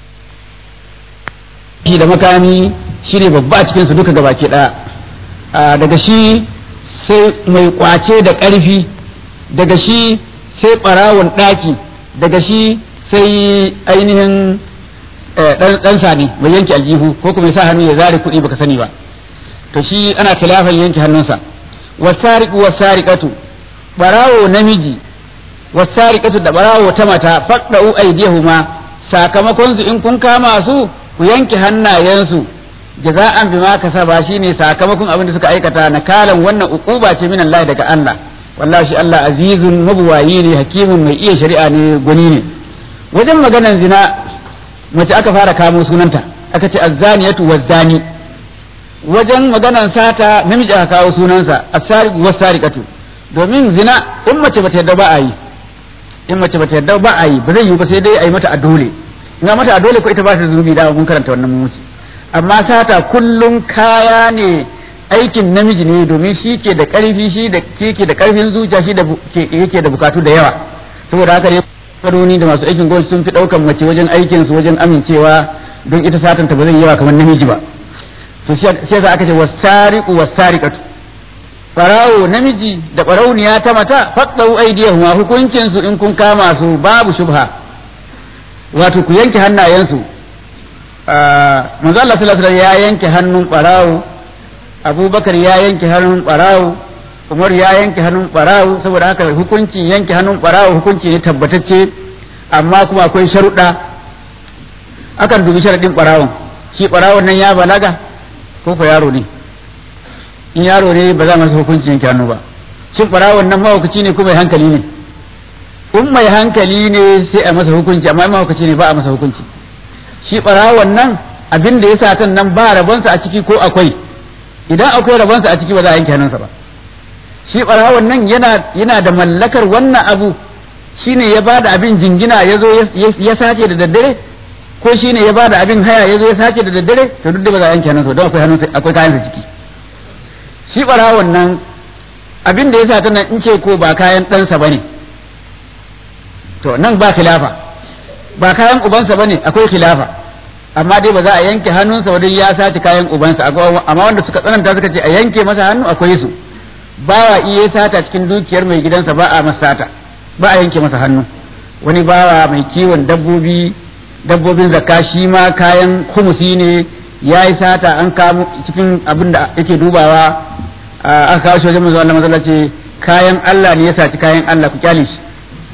shi da makami shi ne babba a cikin su duka gabaki ɗaya daga shi sai mai kwace da ƙarfi daga shi sai ɓarawon ɗaki daga shi sai ainihin ɗan sani mai yanke aljihu ko kuma ya sa hannu ya zare kuɗi baka sani ba to shi ana khilafan yanke hannunsa wasariqu wasariqatu barawo namiji wasariqatu da barawo ta mata faqda'u aydihuma sakamakon su in kun kama su ku yanke hannayensu jaza'an bima kasaba shine sakamakon abin da suka aikata nakalan wannan uquba ce min Allah daga Allah wallahi shi Allah azizun mabuwayi ne hakimun mai iya shari'a ne gwani ne wajen maganan zina mace aka fara kamo sunanta aka ce azzaniyatu wazzani wajen maganan sata namiji aka kawo sunansa as-sariqu was-sariqatu domin zina in mace bata yadda ba a yi in mace bata yarda ba a yi ba zai yi ba sai dai a yi mata a dole in a mata a dole ko ita ba ta zunubi da mun karanta wannan mun amma sata kullum kaya ne aikin namiji ne domin shi ke da ƙarfi shi da ke da ƙarfin zuciya shi da yake da bukatu da yawa saboda haka ne faroni da masu aikin gwamnati sun fi ɗaukan mace wajen aikin su wajen amincewa don ita satan ta ba zai yawa kamar namiji ba to shi yasa aka ce wasariqu wasariqatu farawo namiji da farauniya ta mata faqdu aydiyahuma hukuncin su in kun kama su babu shubha wato ku yanke hannayensu manzo Allah sallallahu alaihi wasallam ya yanke hannun farawo abubakar ya yanke hannun barawo umar ya yanke hannun barawo saboda haka hukuncin yanke hannun barawo hukunci ne tabbatacce amma kuma akwai sharuɗa akan dubi sharaɗin barawon shi barawon nan ya balaga ko fa yaro ne in yaro ne ba za masa hukuncin yanke hannu ba shin barawon nan mahaukaci ne ko mai hankali ne in mai hankali ne sai a masa hukunci amma mahaukaci ne ba a masa hukunci shi barawon nan abin da ya satan nan ba rabonsa a ciki ko akwai idan akwai rabonsa a ciki ba za a yanke hannunsa ba shi ɓarawon nan yana yana da mallakar wannan abu shine ya bada abin jingina ya zo ya sace da daddare ko shine ya bada abin haya ya zo ya sace da daddare to duk da ba za a yanke hannunsa don akwai hannunsa akwai kayansa ciki shi ɓarawon nan abin da ya sa nan in ce ko ba kayan ɗansa ba ne to nan ba khilafa ba kayan ubansa ba ne akwai khilafa amma dai ba za a yanke hannunsa wajen ya sace kayan ubansa amma wanda suka tsananta suka ce a yanke masa hannu akwai su bawa iya sata cikin dukiyar mai gidansa ba a masa sata ba a yanke masa hannu wani bawa mai kiwon dabbobi dabbobin zakka shi ma kayan kumusi ne ya yi sata an kamo cikin abin da yake dubawa aka kawo shi wajen manzo Allah mazalla ce kayan Allah ne ya saci kayan Allah ku kyale shi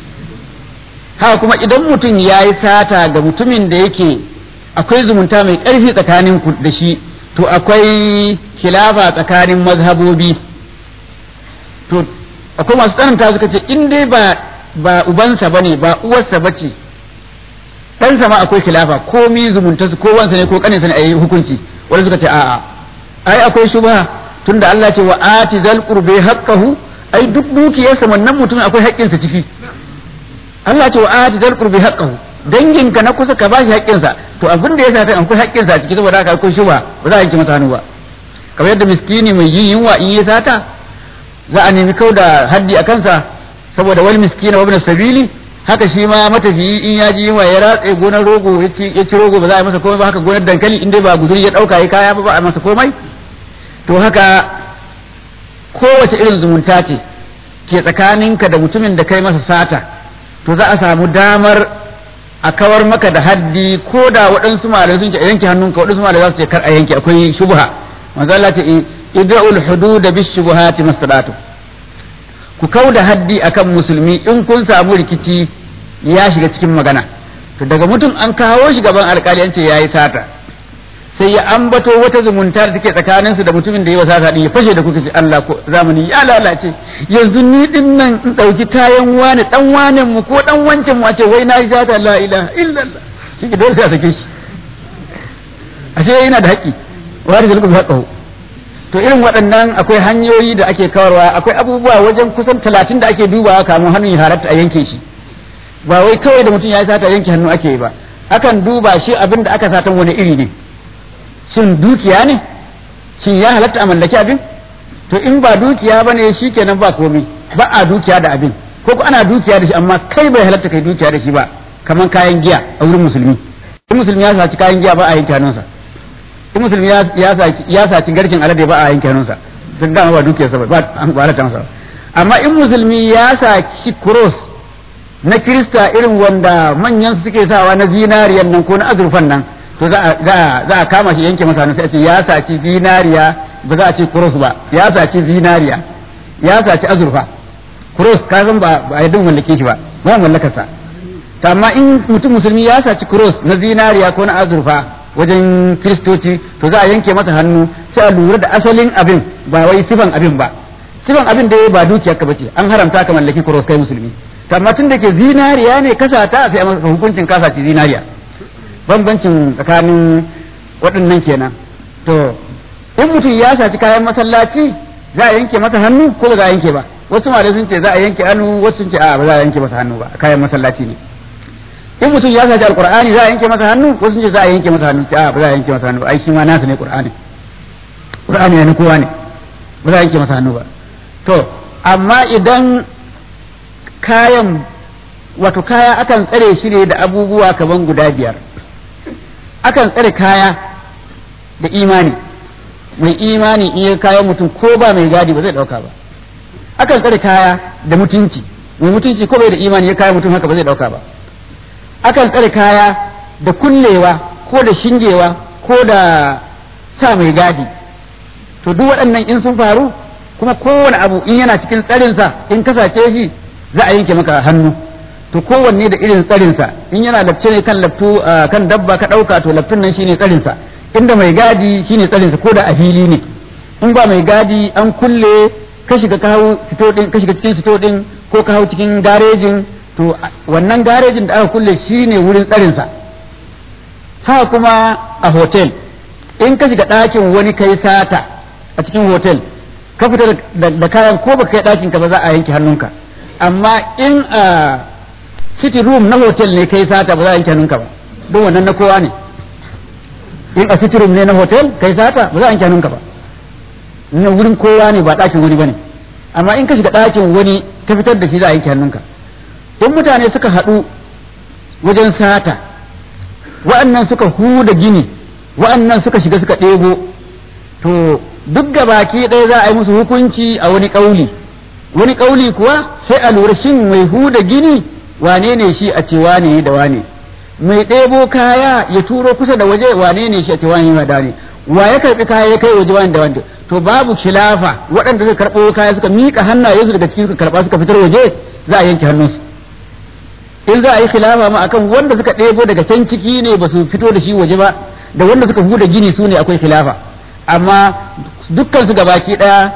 haka kuma idan mutum ya yi sata ga mutumin da yake akwai zumunta mai ƙarfi tsakanin ku da shi to akwai khilafa tsakanin mazhabobi to akwai masu tsananta suka ce in dai ba ba ubansa bane ba uwarsa bace ɗansa ma akwai khilafa komi zumunta su ko wansa ne ko kaninsa ne a yi hukunci wanda suka ce a'a ai akwai shubha tunda Allah ce wa ati zal qurbi haqqahu ai duk dukiyarsa wannan mutumin akwai haƙƙinsa ciki Allah ce wa ati zal qurbi haqqahu danginka na kusa ka ba shi haƙƙinsa to abin da ya sa ta akwai haƙƙinsa a ciki saboda haka akwai shuba ba za a yanke masa hannu ba kamar yadda miskini mai yin yunwa in ya sata za a nemi kau da haddi a kansa saboda wani miskina wa ibn sabili haka shi ma matafiyi in ya ji yunwa ya ratse gonar rogo ya ci rogo ba za a yi masa komai ba haka gonar dankali in dai ba guzuri ya ɗauka ya kaya ba ba a masa komai to haka kowace irin zumunta ce ke tsakaninka da mutumin da kai masa sata to za a samu damar a kawar maka da haddi ko da waɗansu malamai sun ce a yanke hannunka waɗansu malamai za su ce kar a yanke akwai shubha manzo Allah ce ida'ul hudud bis shubuhati masadatu ku kau da haddi akan musulmi in kun samu rikici ya shiga cikin magana to daga mutum an kawo shi gaban alkali an ce yayi sata sai ya ambato wata zumunta da take tsakanin su da mutumin da ya sata din ya fashe da kuka ce Allah ko zamani ya lalace yanzu ni din nan in dauki kayan wani dan wanen mu ko dan wancan mu a ce wai na yi sata la ilaha illallah shi ke dole sai a sake shi ashe yana da haƙƙi wa da zalku haqqahu to irin waɗannan akwai hanyoyi da ake kawarwa akwai abubuwa wajen kusan talatin da ake dubawa kamun hannun ya halatta a yanke shi ba wai kawai da mutum ya sata yanke hannu ake yi ba akan duba shi abin da aka satan wani iri ne shin dukiya ne shin ya halatta a mallaki abin to in ba dukiya ba ne shi kenan ba komai ba a dukiya da abin ko ko ana dukiya da shi amma kai bai halatta kai dukiya da shi ba kamar kayan giya a wurin musulmi in musulmi ya saci kayan giya ba a yanke hannunsa in musulmi ya saci garkin alade ba a yanke hannunsa duk da ba dukiyarsa ba ba halatta masa amma in musulmi ya saci cross na kirista irin wanda manyan suke sawa na zinariyan nan ko na azurfan nan to za a kama shi yanke masa sai a ce ya saci zinariya ba za a ce cross ba ya saci zinariya ya saci azurfa cross ka san ba a yadda mallake shi ba ba mallakar sa amma in mutum musulmi ya saci cross na zinariya ko na azurfa wajen kiristoci to za a yanke masa hannu sai a lura da asalin abin ba wai sifan abin ba sifan abin da ba dukiyarka bace an haramta ka mallaki cross kai musulmi amma tun da ke zinariya ne kasata sai a masa hukuncin kasaci zinariya bambancin tsakanin waɗannan kenan to in mutum ya saci kayan masallaci za a yanke masa hannu ko ba za a yanke ba wasu malai sun ce za a yanke hannu wasu sun ce a ba za a yanke masa hannu ba kayan masallaci ne in mutum ya saci alqur'ani za a yanke masa hannu wasu sun ce za a yanke masa hannu a ba za a yanke masa hannu ai shi ma nasa ne qur'ani qur'ani ne na kowa ne ba za a yanke masa hannu ba to amma idan kayan wato kaya akan tsare shi ne da abubuwa kaman guda biyar akan tsare kaya da imani mai imani in ya kayan mutum ko ba mai gadi ba zai dauka ba akan tsare kaya da mutunci mai mutunci ko bai da imani ya kaya mutum haka ba zai dauka ba akan tsare kaya da kullewa ko da shingewa ko da sa mai gadi to duk waɗannan in sun faru kuma kowane abu in yana cikin tsarinsa in ka sace shi za a yanke maka hannu to kowanne da irin tsarinsa in yana lafce ne kan laftu kan dabba ka ɗauka to laftun nan shine tsarinsa inda mai gadi shine tsarinsa ko da a fili ne in ba mai gadi an kulle ka shiga ka hau sito din ka shiga cikin sito din ko ka hau cikin garejin to wannan garejin da aka kulle shine wurin tsarinsa haka kuma a hotel in ka shiga ɗakin wani kai sata a cikin hotel ka fita da kayan ko baka kai ɗakin ka ba za a yanke hannunka amma in a city room na hotel ne kai sata ba za a yanke hannunka ba don wannan na kowa ne in a city room ne na hotel kai sata ba za a yanke hannunka ba na wurin kowa ne ba ɗakin wani bane amma in ka shiga ɗakin wani ka fitar da shi za a yanke hannunka in mutane suka haɗu wajen sata wa'annan suka huda gini wa'annan suka shiga suka ɗebo to duk baki ɗaya za a yi musu hukunci a wani ƙauli wani ƙauli kuwa sai a lura shin mai huda gini wane ne shi a ce wane da wane mai ɗebo kaya ya turo kusa da waje wane ne shi a ce wane da wane wa ya karɓi kaya ya kai waje wane da wane to babu khilafa waɗanda suka karɓo kaya suka miƙa hannayensu daga cikin suka karɓa suka fitar waje za a yanke hannunsu in za a yi khilafa ma akan wanda suka ɗebo daga can ciki ne ba su fito da shi waje ba da wanda suka huda gini su ne akwai khilafa amma dukkan su gabaki ɗaya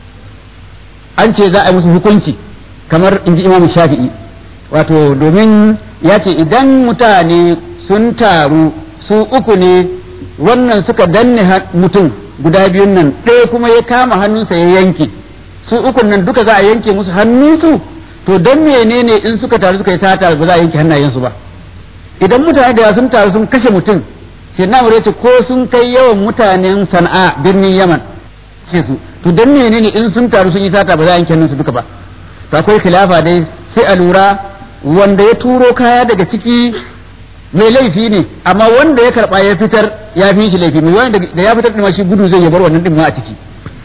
an ce za a yi musu hukunci kamar inji imamu shafi'i wato domin ya ce idan mutane sun taru su uku ne wannan suka danne mutum guda biyun nan ɗaya kuma ya kama hannunsa ya yanke su ukun nan duka za a yanke musu hannunsu to don menene in suka taru suka yi sata ba za a yanke hannayensu ba idan mutane da sun taru sun kashe mutum sai na ce ko sun kai yawan mutanen sana'a birnin yaman ce su to don menene in sun taru sun yi sata ba za a yanke hannunsu duka ba to akwai khilafa dai sai a lura wanda ya turo kaya daga ciki mai laifi ne amma wanda ya karba ya fitar ya fi shi laifi mai wanda da ya fitar din shi gudu zai ya bar wannan din ma a ciki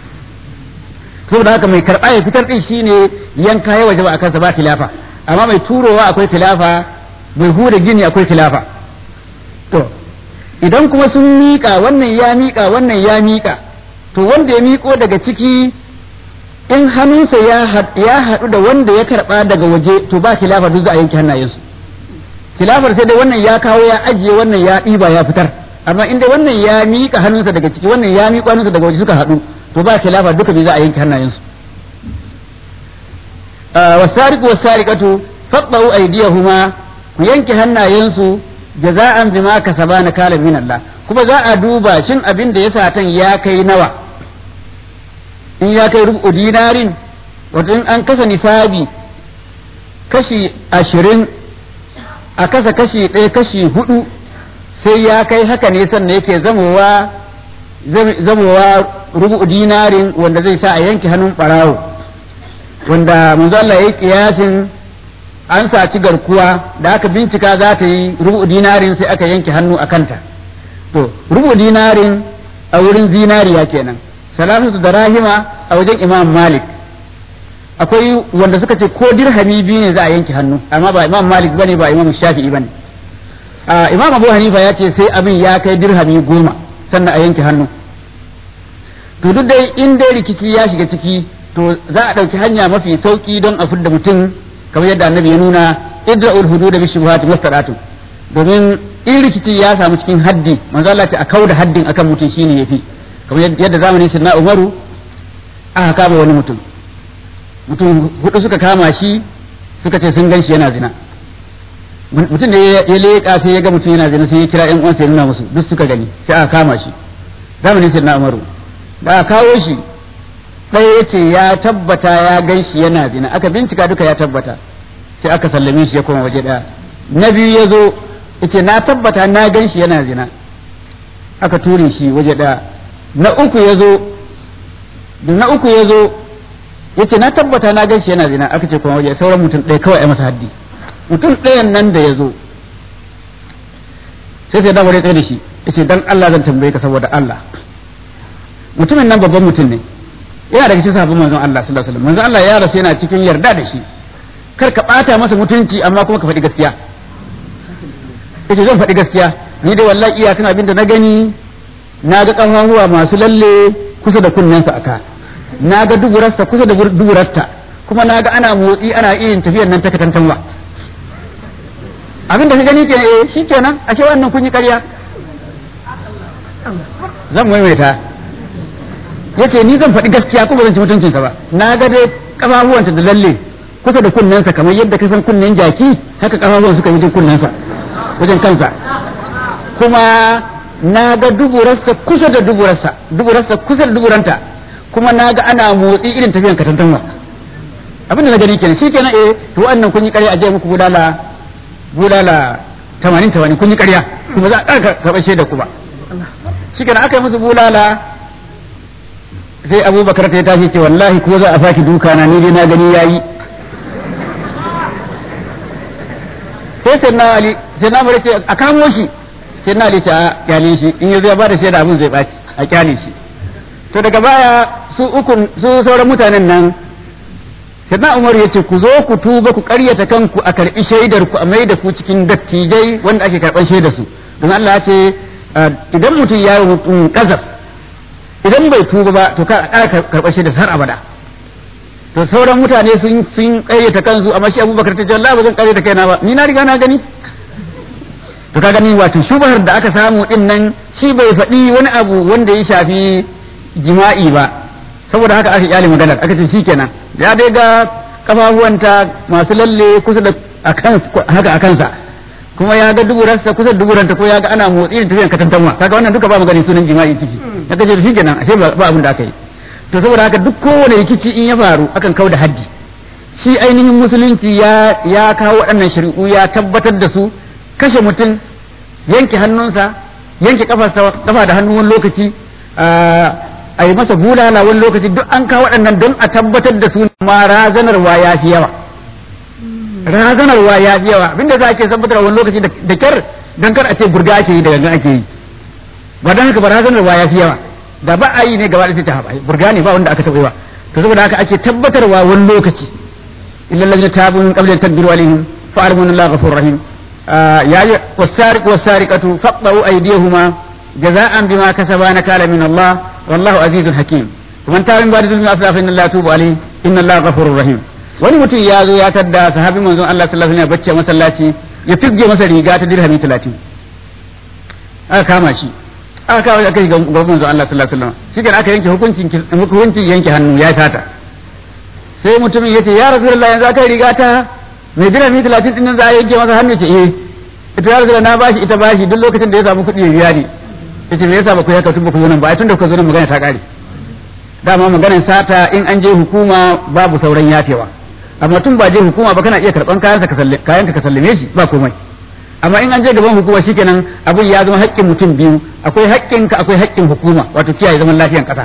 saboda haka mai karba ya fitar din shine yanka ya waje ba akan sa ba khilafa amma mai turowa akwai khilafa mai hura gini akwai khilafa to idan kuma sun miƙa wannan ya miƙa wannan ya miƙa to wanda ya miƙo daga ciki in hannunsa ya haɗu da wanda ya karɓa daga waje to ba khilafa duk za a yanke hannayensu khilafar sai dai wannan ya kawo ya ajiye wannan ya ɗiba ya fitar amma inda wannan ya miƙa hannunsa daga ciki wannan ya miƙa hannunsa daga waje suka haɗu to ba khilafa duka bai za a yanke hannayensu wasariqu wasariqatu faqdu aydiyahuma ku yanke hannayensu jaza'an bima kasaba na kala min Allah kuma za a duba shin abin da ya satan ya kai nawa in ya kai rubu dinarin wato in an kasa nisabi kashi ashirin a kasa kashi ɗaya kashi hudu sai ya kai haka ne sannan yake zamowa zamowa rubu dinarin wanda zai sa a yanke hannun ɓarawo wanda manzo Allah ya yi kiyasin an saci garkuwa da aka bincika za ta yi rubu dinarin sai aka yanke hannu a kanta to rubu dinarin a wurin zinariya kenan salasatu da rahima a wajen imam malik akwai wanda suka ce ko dirhami biyu ne za a yanke hannu amma ba imam malik bane ba imam shafi'i bane imam abu hanifa ya ce sai abin ya kai dirhami goma sannan a yanke hannu to duk dai in dai rikici ya shiga ciki to za a ɗauki hanya mafi sauki don a fidda mutum kamar yadda annabi ya nuna idra'ul hudud bi shubuhat mustadatu domin in rikici ya samu cikin haddi manzo Allah ce a kauda haddin akan mutum shine yafi kamar yadda zamanin sirna Umaru aka kama wani mutum mutum hudu suka kama shi suka ce sun gan shi yana zina mutum da ya leƙa sai ya ga mutum yana zina sai ya kira ƴan uwansa ya nuna musu duk suka gani sai aka kama shi zamanin sirna Umaru da aka kawo shi ɗaya ya ce ya tabbata ya gan shi yana zina aka bincika duka ya tabbata sai aka sallame shi ya koma waje ɗaya na biyu ya zo ya ce na tabbata na gan shi yana zina aka ture shi waje ɗaya na uku ya zo na uku ya zo ya ce na tabbata na gan shi yana zina aka ce kuma waje sauran mutum ɗaya kawai a masa haddi mutum ɗayan nan da ya zo sai sai dawar ya tsaye da shi ya ce dan Allah zan tambaye ka saboda Allah mutumin nan babban mutum ne yana daga cikin sahabban manzon Allah sallallahu alaihi wasallam manzon Allah ya rasu yana cikin yarda da shi kar ka bata masa mutunci amma kuma ka faɗi gaskiya yace zan faɗi gaskiya ni dai wallahi iyakan abin da na gani na ga ƙafafuwa masu lalle kusa da kunnensa aka na ga duburarsa kusa da duburarta kuma na ga ana motsi ana irin tafiyar nan ta katantanwa abin da ka gani kenan eh shikenan ashe wannan kun yi ƙarya zan maimaita yace ni zan faɗi gaskiya kuma zan ci mutuncinsa ba na ga dai ƙafafuwanta da lalle kusa da kunnensa kamar yadda ka san kunnen jaki haka ƙafafuwan suka wajen kunnensa wajen kansa kuma na ga duburarsa kusa da duburarsa duburarsa kusa da duburanta kuma na ga ana motsi irin tafiyan katantanwa abin da na gani kenan shi kenan eh to wannan kun yi ƙarya a je muku budala budala tamanin tamanin kun yi ƙarya kuma za a ƙara karɓar shaida ku ba shi kenan aka yi musu bulala sai abubakar ta tashi ce wallahi ko za a saki duka na ni dai na gani yayi sai sai na ali sai na ce a kamo shi sai na ali ta kyale shi in yazo ya bada shaida abin zai baci a kyale shi to daga baya su uku su sauran mutanen nan sai na umar ya ce ku zo ku tuba ku karyata kanku a karbi shaidar ku a mai da ku cikin dattijai wanda ake karban shaidar su don Allah ya ce idan mutum ya yi mutum kazaf idan bai tuba ba to ka a karɓar shaidar har abada to sauran mutane sun sun ƙayyata kansu amma shi abubakar ta ce Allah ba zan ƙayyata kaina ba ni na riga na gani to ka gani wato shubhar da aka samu din nan shi bai faɗi wani abu wanda ya shafi jima'i ba saboda haka aka kyale maganar aka ce shikenan ya dai ga kafafuwanta masu lalle kusa da haka a kansa kuma ya ga duburarsa kusa da duburanta ko ya ga ana motsi da tafiyan katantanwa kaga wannan duka ba magani sunan jima'i ciki ya ce shikenan ashe ba abin da aka yi to saboda haka duk kowane rikici in ya faru akan kau da haddi shi ainihin musulunci ya ya kawo waɗannan shari'u ya tabbatar da su kashe mutum yanke hannunsa yanke kafarsa kafa da hannu wani lokaci a yi masa bulala wani lokaci duk an kawo waɗannan don a tabbatar da su ma razanarwa ya fi yawa razanarwa ya fi yawa abinda za a ke tabbatar wani lokaci da kyar don kar a ce burga ake yi da gangan ake yi ba don haka ba razanarwa ya fi yawa da ba a yi ne gaba da ta haɓa burga ne ba wanda aka taɓa ba to saboda haka ake tabbatarwa wani lokaci illa lalina tabu min qabla tadbiru alaihim fa armun Allah ghafurur rahim ya yi wasariq wasariqatu faqtu aydihuma jaza'an bima kasaba nakala min Allah wallahu azizun hakim man tabi min ba'di zulmi asla fa inna Allah tubu alaihi inna Allah ghafurur rahim wani mutum ya zo ya tadda sahabi manzon Allah sallallahu alaihi wasallam bacci a masallaci ya tugge masa riga ta dirhami 30 aka kama shi aka kawo aka yi gaban manzo Allah sallallahu alaihi wasallam shi aka yanke hukuncin hukuncin yanke hannu ya tata sai mutumin yace ya rasulullahi yanzu aka riga ta mai dira mi 30 din nan za a yanke masa hannu ce eh ita ya rasulullahi na bashi ita bashi duk lokacin da ya samu kuɗi ya biya ni yace me yasa ba ku haka tun ba ku zo nan ba ai tun da kuka zo nan magana ta kare dama maganar sata in an je hukuma babu sauran yafewa amma tun ba je hukuma ba kana iya karban kayanka ka sallame kayanka ka sallame shi ba komai amma in an je gaban hukuma shikenan abun ya zama haƙƙin mutum biyu akwai haƙƙinka akwai haƙƙin hukuma wato kiyaye zaman lafiyan ƙasa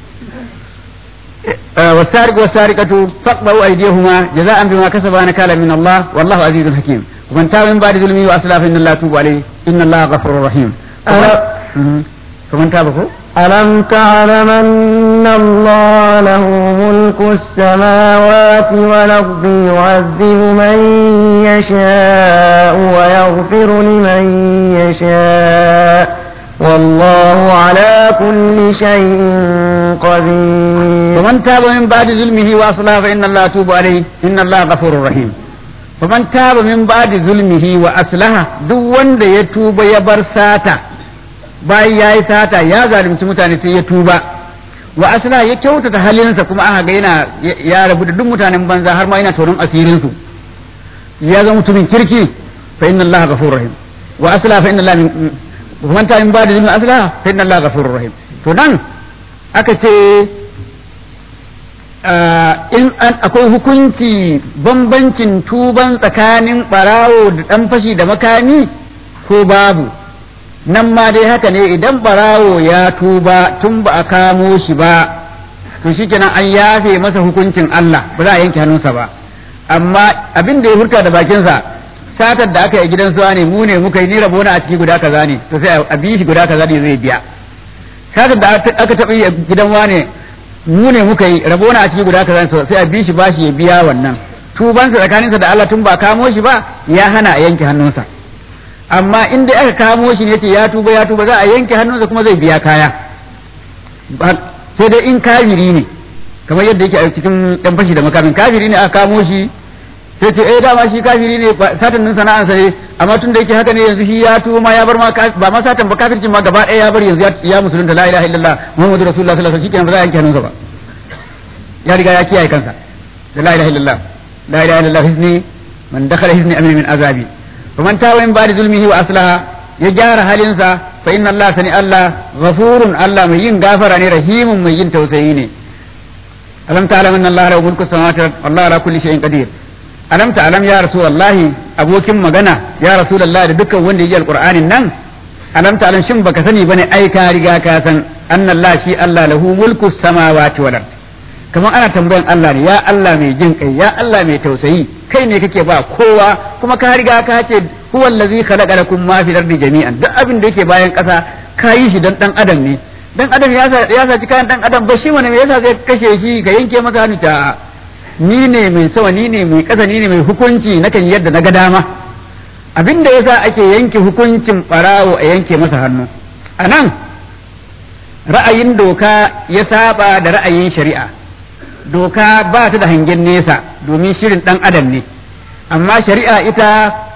والسارق والسارقة فاقبلوا أيديهما جزاء بما كسبا نكالا من الله والله عزيز حكيم ومن تاب من بعد ظلمه وأسلف إن الله توب عليه إن الله غفور رحيم فمن تاب ألم تعلم أن الله له ملك السماوات والأرض يعذب من يشاء ويغفر لمن يشاء والله على كل شيء قدير ومن تاب من بعد ظلمه وأصلح فإن الله توب عليه إن الله غفور رحيم ومن تاب من بعد ظلمه وأصلح duk wanda ya tuba ya bar sata bayan ya yi sata ya zalunci mutane sai ya tuba wa asla ya kyautata halinsa kuma aka ga yana ya rabu da duk mutanen banza har ma yana tonon asirin su ya zama mutumin kirki fa inna allaha ghafurur rahim wa asla fa inna allaha man ta min ba'da zulmi asla fa inna allaha ghafurur rahim to nan aka ce in an akwai hukunci bambancin tuban tsakanin barawo da dan fashi da makami ko babu nan ma dai haka ne idan barawo ya tuba tun ba a kamo shi ba to shikenan an yafe masa hukuncin Allah ba za a yanke hannunsa ba amma abin da ya furta da bakinsa satar da aka yi gidan suwa ne mu ne muka yi ni rabona a ciki guda kaza ne to sai a bi shi guda kaza ne zai biya satar da aka taɓa yi a gidan wane mu ne muka yi rabona a ciki guda kaza ne sai a bi shi bashi ya biya wannan tubansa tsakaninsa da Allah tun ba kamo shi ba ya hana a yanke hannunsa amma in dai aka kamo shi ne ce ya tuba ya tuba za a yanke hannunsa kuma zai biya kaya sai dai in kafiri ne kamar yadda yake a cikin dan fashi da makamin kafiri ne aka kamo shi sai ce eh dama shi kafiri ne satan nan sana'ansa ne amma tun da yake haka ne yanzu shi ya tuba ma ya bar ma ba ma satan ba kafircin ma gaba ɗaya ya bar yanzu ya musulunta la ilaha illallah muhammadu rasulullah sallallahu alaihi wasallam shikenan ba za a yanke hannunsa ba ya riga ya kiyaye kansa da la ilaha illallah la ilaha illallah hizni man dakhala hizni amin min azabi faman tawa min ba'di zulmihi wa aslaha ya gyara halinsa fa inna Allah sani Allah ghafurun Allah mai yin gafara ne rahimun mai yin tausayi ne alam ta'lam anna Allah lahu mulku samawati wallahu ala kulli shay'in qadir alam ta'lam ya rasulullahi abokin magana ya rasulullahi da dukkan wanda ya ji alqur'anin nan alam ta'lam shin baka sani bane ai ka riga ka san anna Allah shi Allah lahu mulku samawati wal ard kamar ana tambayan Allah ne ya Allah mai jin kai ya Allah mai tausayi kai ne kake ba kowa kuma ka riga ka ce huwa allazi khalaqa lakum ma fil ardi jami'an duk abin da yake bayan ƙasa ka yi shi dan dan adam ne dan adam ya sa ya saci kayan dan adam ba shi wani me yasa zai kashe shi ka yanke masa hannu ta ni ne mai sama ni ne mai ƙasa ni ne mai hukunci nakan yadda na ga dama abin da yasa ake yanke hukuncin barawo a yanke masa hannu anan ra'ayin doka ya saba da ra'ayin shari'a doka ba ta da hangen nesa domin shirin dan adam ne amma shari'a ita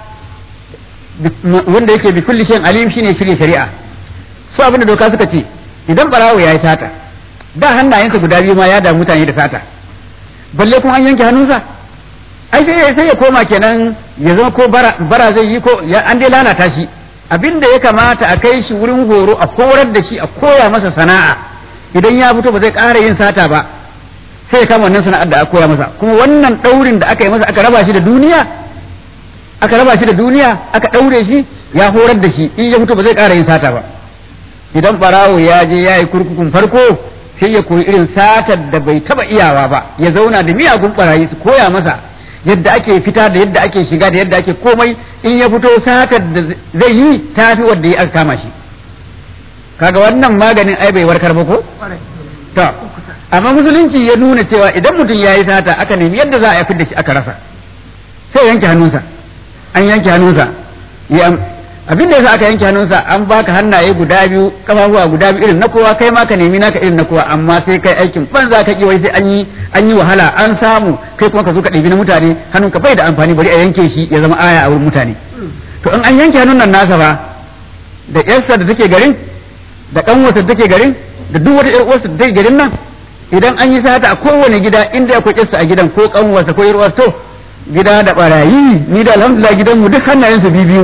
wanda yake bi kulli shayin alim shine shirye shari'a su abinda doka suka ce idan barawo ya yi sata da hannayensa guda biyu ma ya da mutane da sata balle kuma an yanke hannunsa ai sai sai ya koma kenan ya zama ko bara, bara zai yi ko an dai lalata shi abinda ya kamata a kai shi wurin horo a korar da shi a koya masa sana'a idan ya fito ba zai ƙara yin sata ba sai ya kama wannan sana'ar da aka koya masa kuma wannan ɗaurin da aka yi masa aka raba shi da duniya aka raba shi da duniya aka ɗaure shi ya horar da shi in ya fito ba zai ƙara yin sata ba idan ɓarawo ya je ya yi kurkukun farko sai ya koyi irin satar da bai taba iyawa ba ya zauna da miyagun ɓarayi su koya masa yadda ake fita da yadda ake shiga da yadda ake komai in ya fito satar da zai yi tafi wanda ya aka kama shi kaga wannan maganin ai bai warkar ba ko to amma musulunci ya nuna cewa idan mutum ya yi sata aka nemi yadda za a yi da shi aka rasa sai yanke hannunsa an yanke hannunsa abin da yasa aka yanke hannunsa an baka hannaye guda biyu kafafuwa guda biyu irin na kowa kai ma ka nemi naka irin na kowa amma sai kai aikin banza ka ki wai sai an yi an yi wahala an samu kai kuma ka zo ka ɗebi na mutane hannunka bai da amfani bari a yanke shi ya zama aya a wurin mutane to in an yanke hannun nan nasa ba da yarsa da take garin da kanwarsa da take garin da duk wata yar uwarsa da take garin nan idan an yi sata a kowane gida inda akwai yarsa a gidan ko kanwarsa ko yar uwarsa to gida da barayi ni da alhamdulillah gidanmu duk hannayensu biyu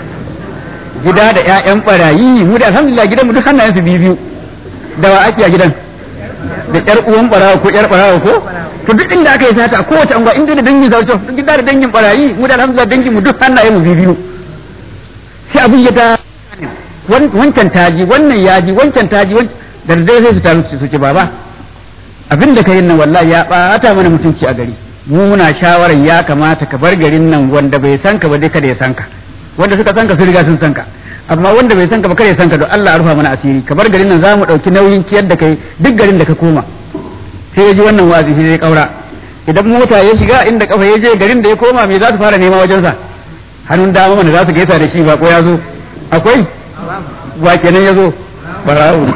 gida da ƴaƴan barayi mu da alhamdulillah gidanmu duk hannayensu biyu da wa ake a gidan da ƴar uwan barawa ko ƴar barawa ko to duk inda aka yi sata a kowace anguwa inda da dangin zauce duk gida da dangin barayi mu da alhamdulillah dangin mu duk hannayenmu biyu sai abin ya ta wancan taji wannan yaji wancan taji da dai sai su taru su ce baba abin da ka yi nan wallahi ya ɓata mana mutunci a gari mu muna shawarar ya kamata ka bar garin nan wanda bai san ka ba dai kada ya san ka wanda suka san ka sun riga sun san ka amma wanda bai san ka ba kada ya san ka don Allah ya rufa mana asiri ka bar garin nan za mu ɗauki nauyin ciyar da kai duk garin da ka koma sai ya ji wannan wazi sai ya kaura idan mota ya shiga inda kafa ya je garin da ya koma me za su fara nema wajensa hannun dama mana za su gaisa da shi ba ko ya zo akwai wa kenan ya zo barawo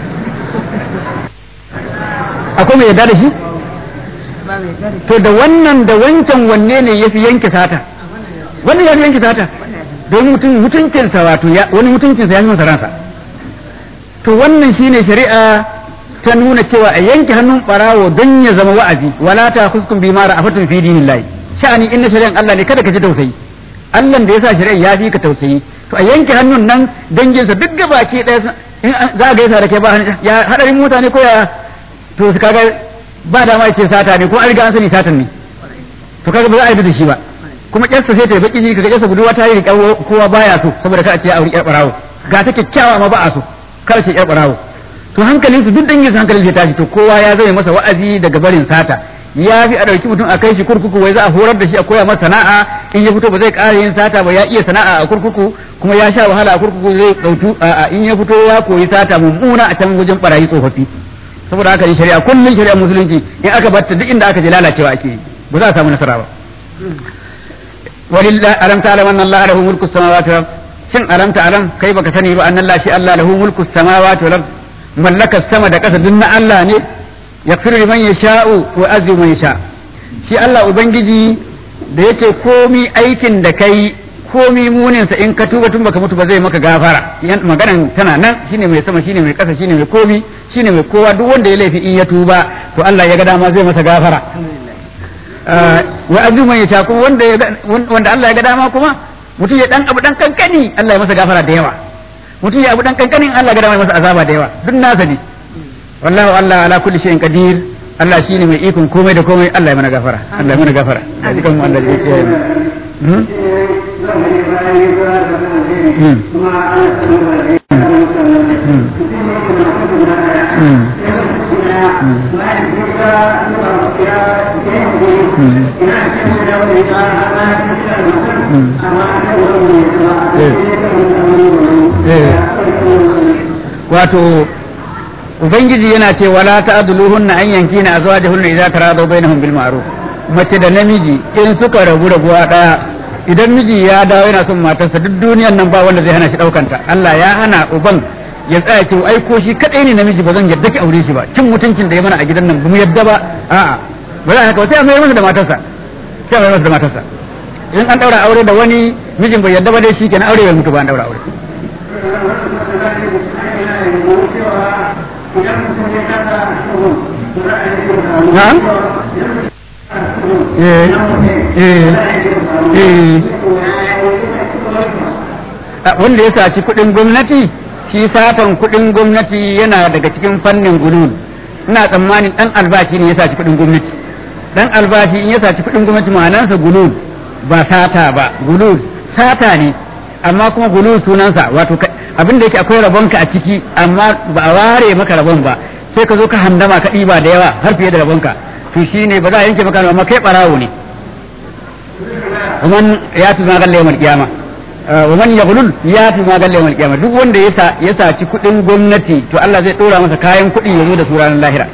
akwai mai yarda da shi to da wannan da wancan wanne ne ya fi yanke sata wannan ya fi yanke sata don mutum mutuncinsa wato wani mutuncinsa ya fi masa ransa to wannan shine shari'a ta nuna cewa a yanke hannun barawo don ya zama wa'azi wala ta huskun bi mara afatun fi dinillahi sha'ani inna shari'an Allah ne kada ka ji tausayi Allah da ya sa shari'a ya fi ka tausayi to a yanke hannun nan danginsa duk gabaki ɗaya in za a gaisa da kai ba ya hadarin mutane ko ya to su kaga ba dama ya ce sata ne ko an riga an sani satan ne to kaga ba za a yi da shi ba kuma ƙyarsa sai ta yi baki jini kaga ƙyarsa budurwa ta yi riƙa kowa baya so saboda ka a ce auri ƴar ɓarawo ga ta kyakkyawa ma ba a so kar ce ƴar ɓarawo to hankalin su duk dangin su hankalin sai tashi to kowa ya zama masa wa'azi daga barin sata ya fi a ɗauki mutum a kai shi kurkuku wai za a horar da shi a koya masa sana'a in ya fito ba zai ƙara yin sata ba ya iya sana'a a kurkuku kuma ya sha wahala a kurkuku zai ɗautu a in ya fito ya koyi sata mummuna a can wajen ɓarayi tsofaffi saboda haka ne shari'a kullum shari'a musulunci in aka batta duk inda aka je lalacewa ake yi ba za a samu nasara ba ولله ألم تعلم أن الله له ملك السماوات والأرض shin alam ta alam kai baka sani ba annan shi Allah lahu mulku samawati wal ard mallakar sama da ƙasa duk na Allah ne yaghfiru liman yasha'u wa yu'adhibu man yasha shi Allah ubangiji da yake komi aikin da kai komi munin sa in ka tuba tun baka mutu ba zai maka gafara maganan tana nan shine mai sama shine mai ƙasa shine mai komi shine mai kowa duk wanda ya laifi in ya tuba to Allah ya ga dama zai masa gafara wa azu man yasha kuma wanda wanda Allah ya ga dama kuma mutum ya dan abu dan kankani Allah ya masa gafara da yawa mutum ya abu dan kankanin Allah ya ga dama ya masa azaba da yawa duk nasa ne wallahu Allah ala kulli shay'in qadir Allah shine mai ikon komai da komai Allah ya mana gafara Allah ya mana gafara a cikin mu Allah ya kiyaye mu wato ubangiji yana ce wala ta'dhuluhunna an yankina azwajahunna idza taradaw bainahum bil ma'ruf mace da namiji in suka rabu rabuwa daya idan miji ya dawo yana son matarsa duk duniyan nan ba wanda zai hana shi daukanta Allah ya hana uban ya tsaya ce ai ko shi kadai ne namiji ba zan yadda ki aure shi ba cin mutuncin da ya mana a gidan nan ba mu yadda ba a'a ba za haka sai a mai masa da matarsa sai a mai masa da matarsa in an daura aure da wani mijin bai yadda ba dai shi kenan aure bai mutu ba an daura aure Na'am? Eh, eh, eh. Wanda ya saci kuɗin gwamnati, shi satan kuɗin gwamnati yana daga cikin fannin gulul. Ina tsammanin ɗan albashi ne ya saci kuɗin gwamnati. Ɗan albashi in ya saci kuɗin gwamnati ma'anarsa gulul ba sata ba, gulul sata ne, amma kuma gulul sunansa wato abin da yake akwai rabonka a ciki amma ba a ware maka rabon ba sai ka zo ka handama ka ɗiba da yawa har fiye da rabonka to shine ba za a yanke maka amma kai barawo ne ومن ياتي ما قال يوم القيامة ومن يغلل ياتي ما قال يوم القيامة duk wanda ya ya saci kuɗin gwamnati to Allah zai ɗora masa kayan kuɗi ya zo da su ranar lahira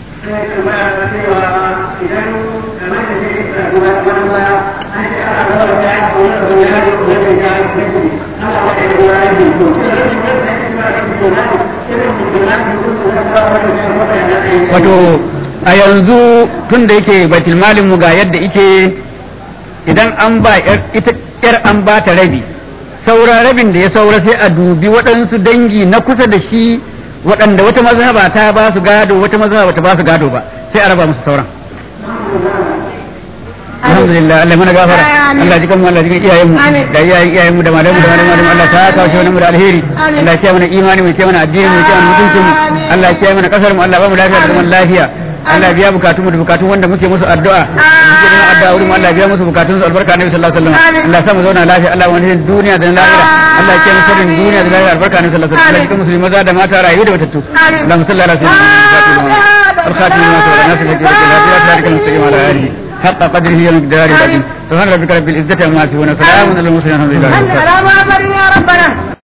wato a yanzu tun da yake baitul malin mu ga yadda ike idan an ba ita yar an ba ta rabi sauran rabin da ya saura sai a dubi waɗansu dangi na kusa da shi waɗanda wata mazhaba ta ba su gado wata mazhaba ta ba su gado ba sai a raba musu sauran alhamdulillah Allah mana gafara Allah jikan mu Allah jikan iyayen mu da iyayen iyayen mu da malamu da malamu Allah ta kawo shi mu da alheri Allah ya mana imani mu ya mana addini mu ya mana mutuncin mu Allah ya mana kasar mu Allah ba mu lafiya da zaman lafiya Allah biya bukatun mu da bukatun wanda muke musu addu'a muke neman addu'a wurin mu Allah biya musu bukatun su albarka Annabi sallallahu alaihi wasallam Allah sa mu zauna lafiya Allah wani duniya da lahira Allah ya kiyaye sirrin duniya da lahira albarka Annabi sallallahu alaihi wasallam Allah musulmi maza da mata rayu da matattu Allahumma salli ala sayyidina الخاتم لما سبق الناس التي لك لا تشارك المستقيم على آله حق قدره ومقداره العظيم سبحان ربك رب العزة عما يصفون وسلام على المرسلين الحمد لله رب العالمين يا ربنا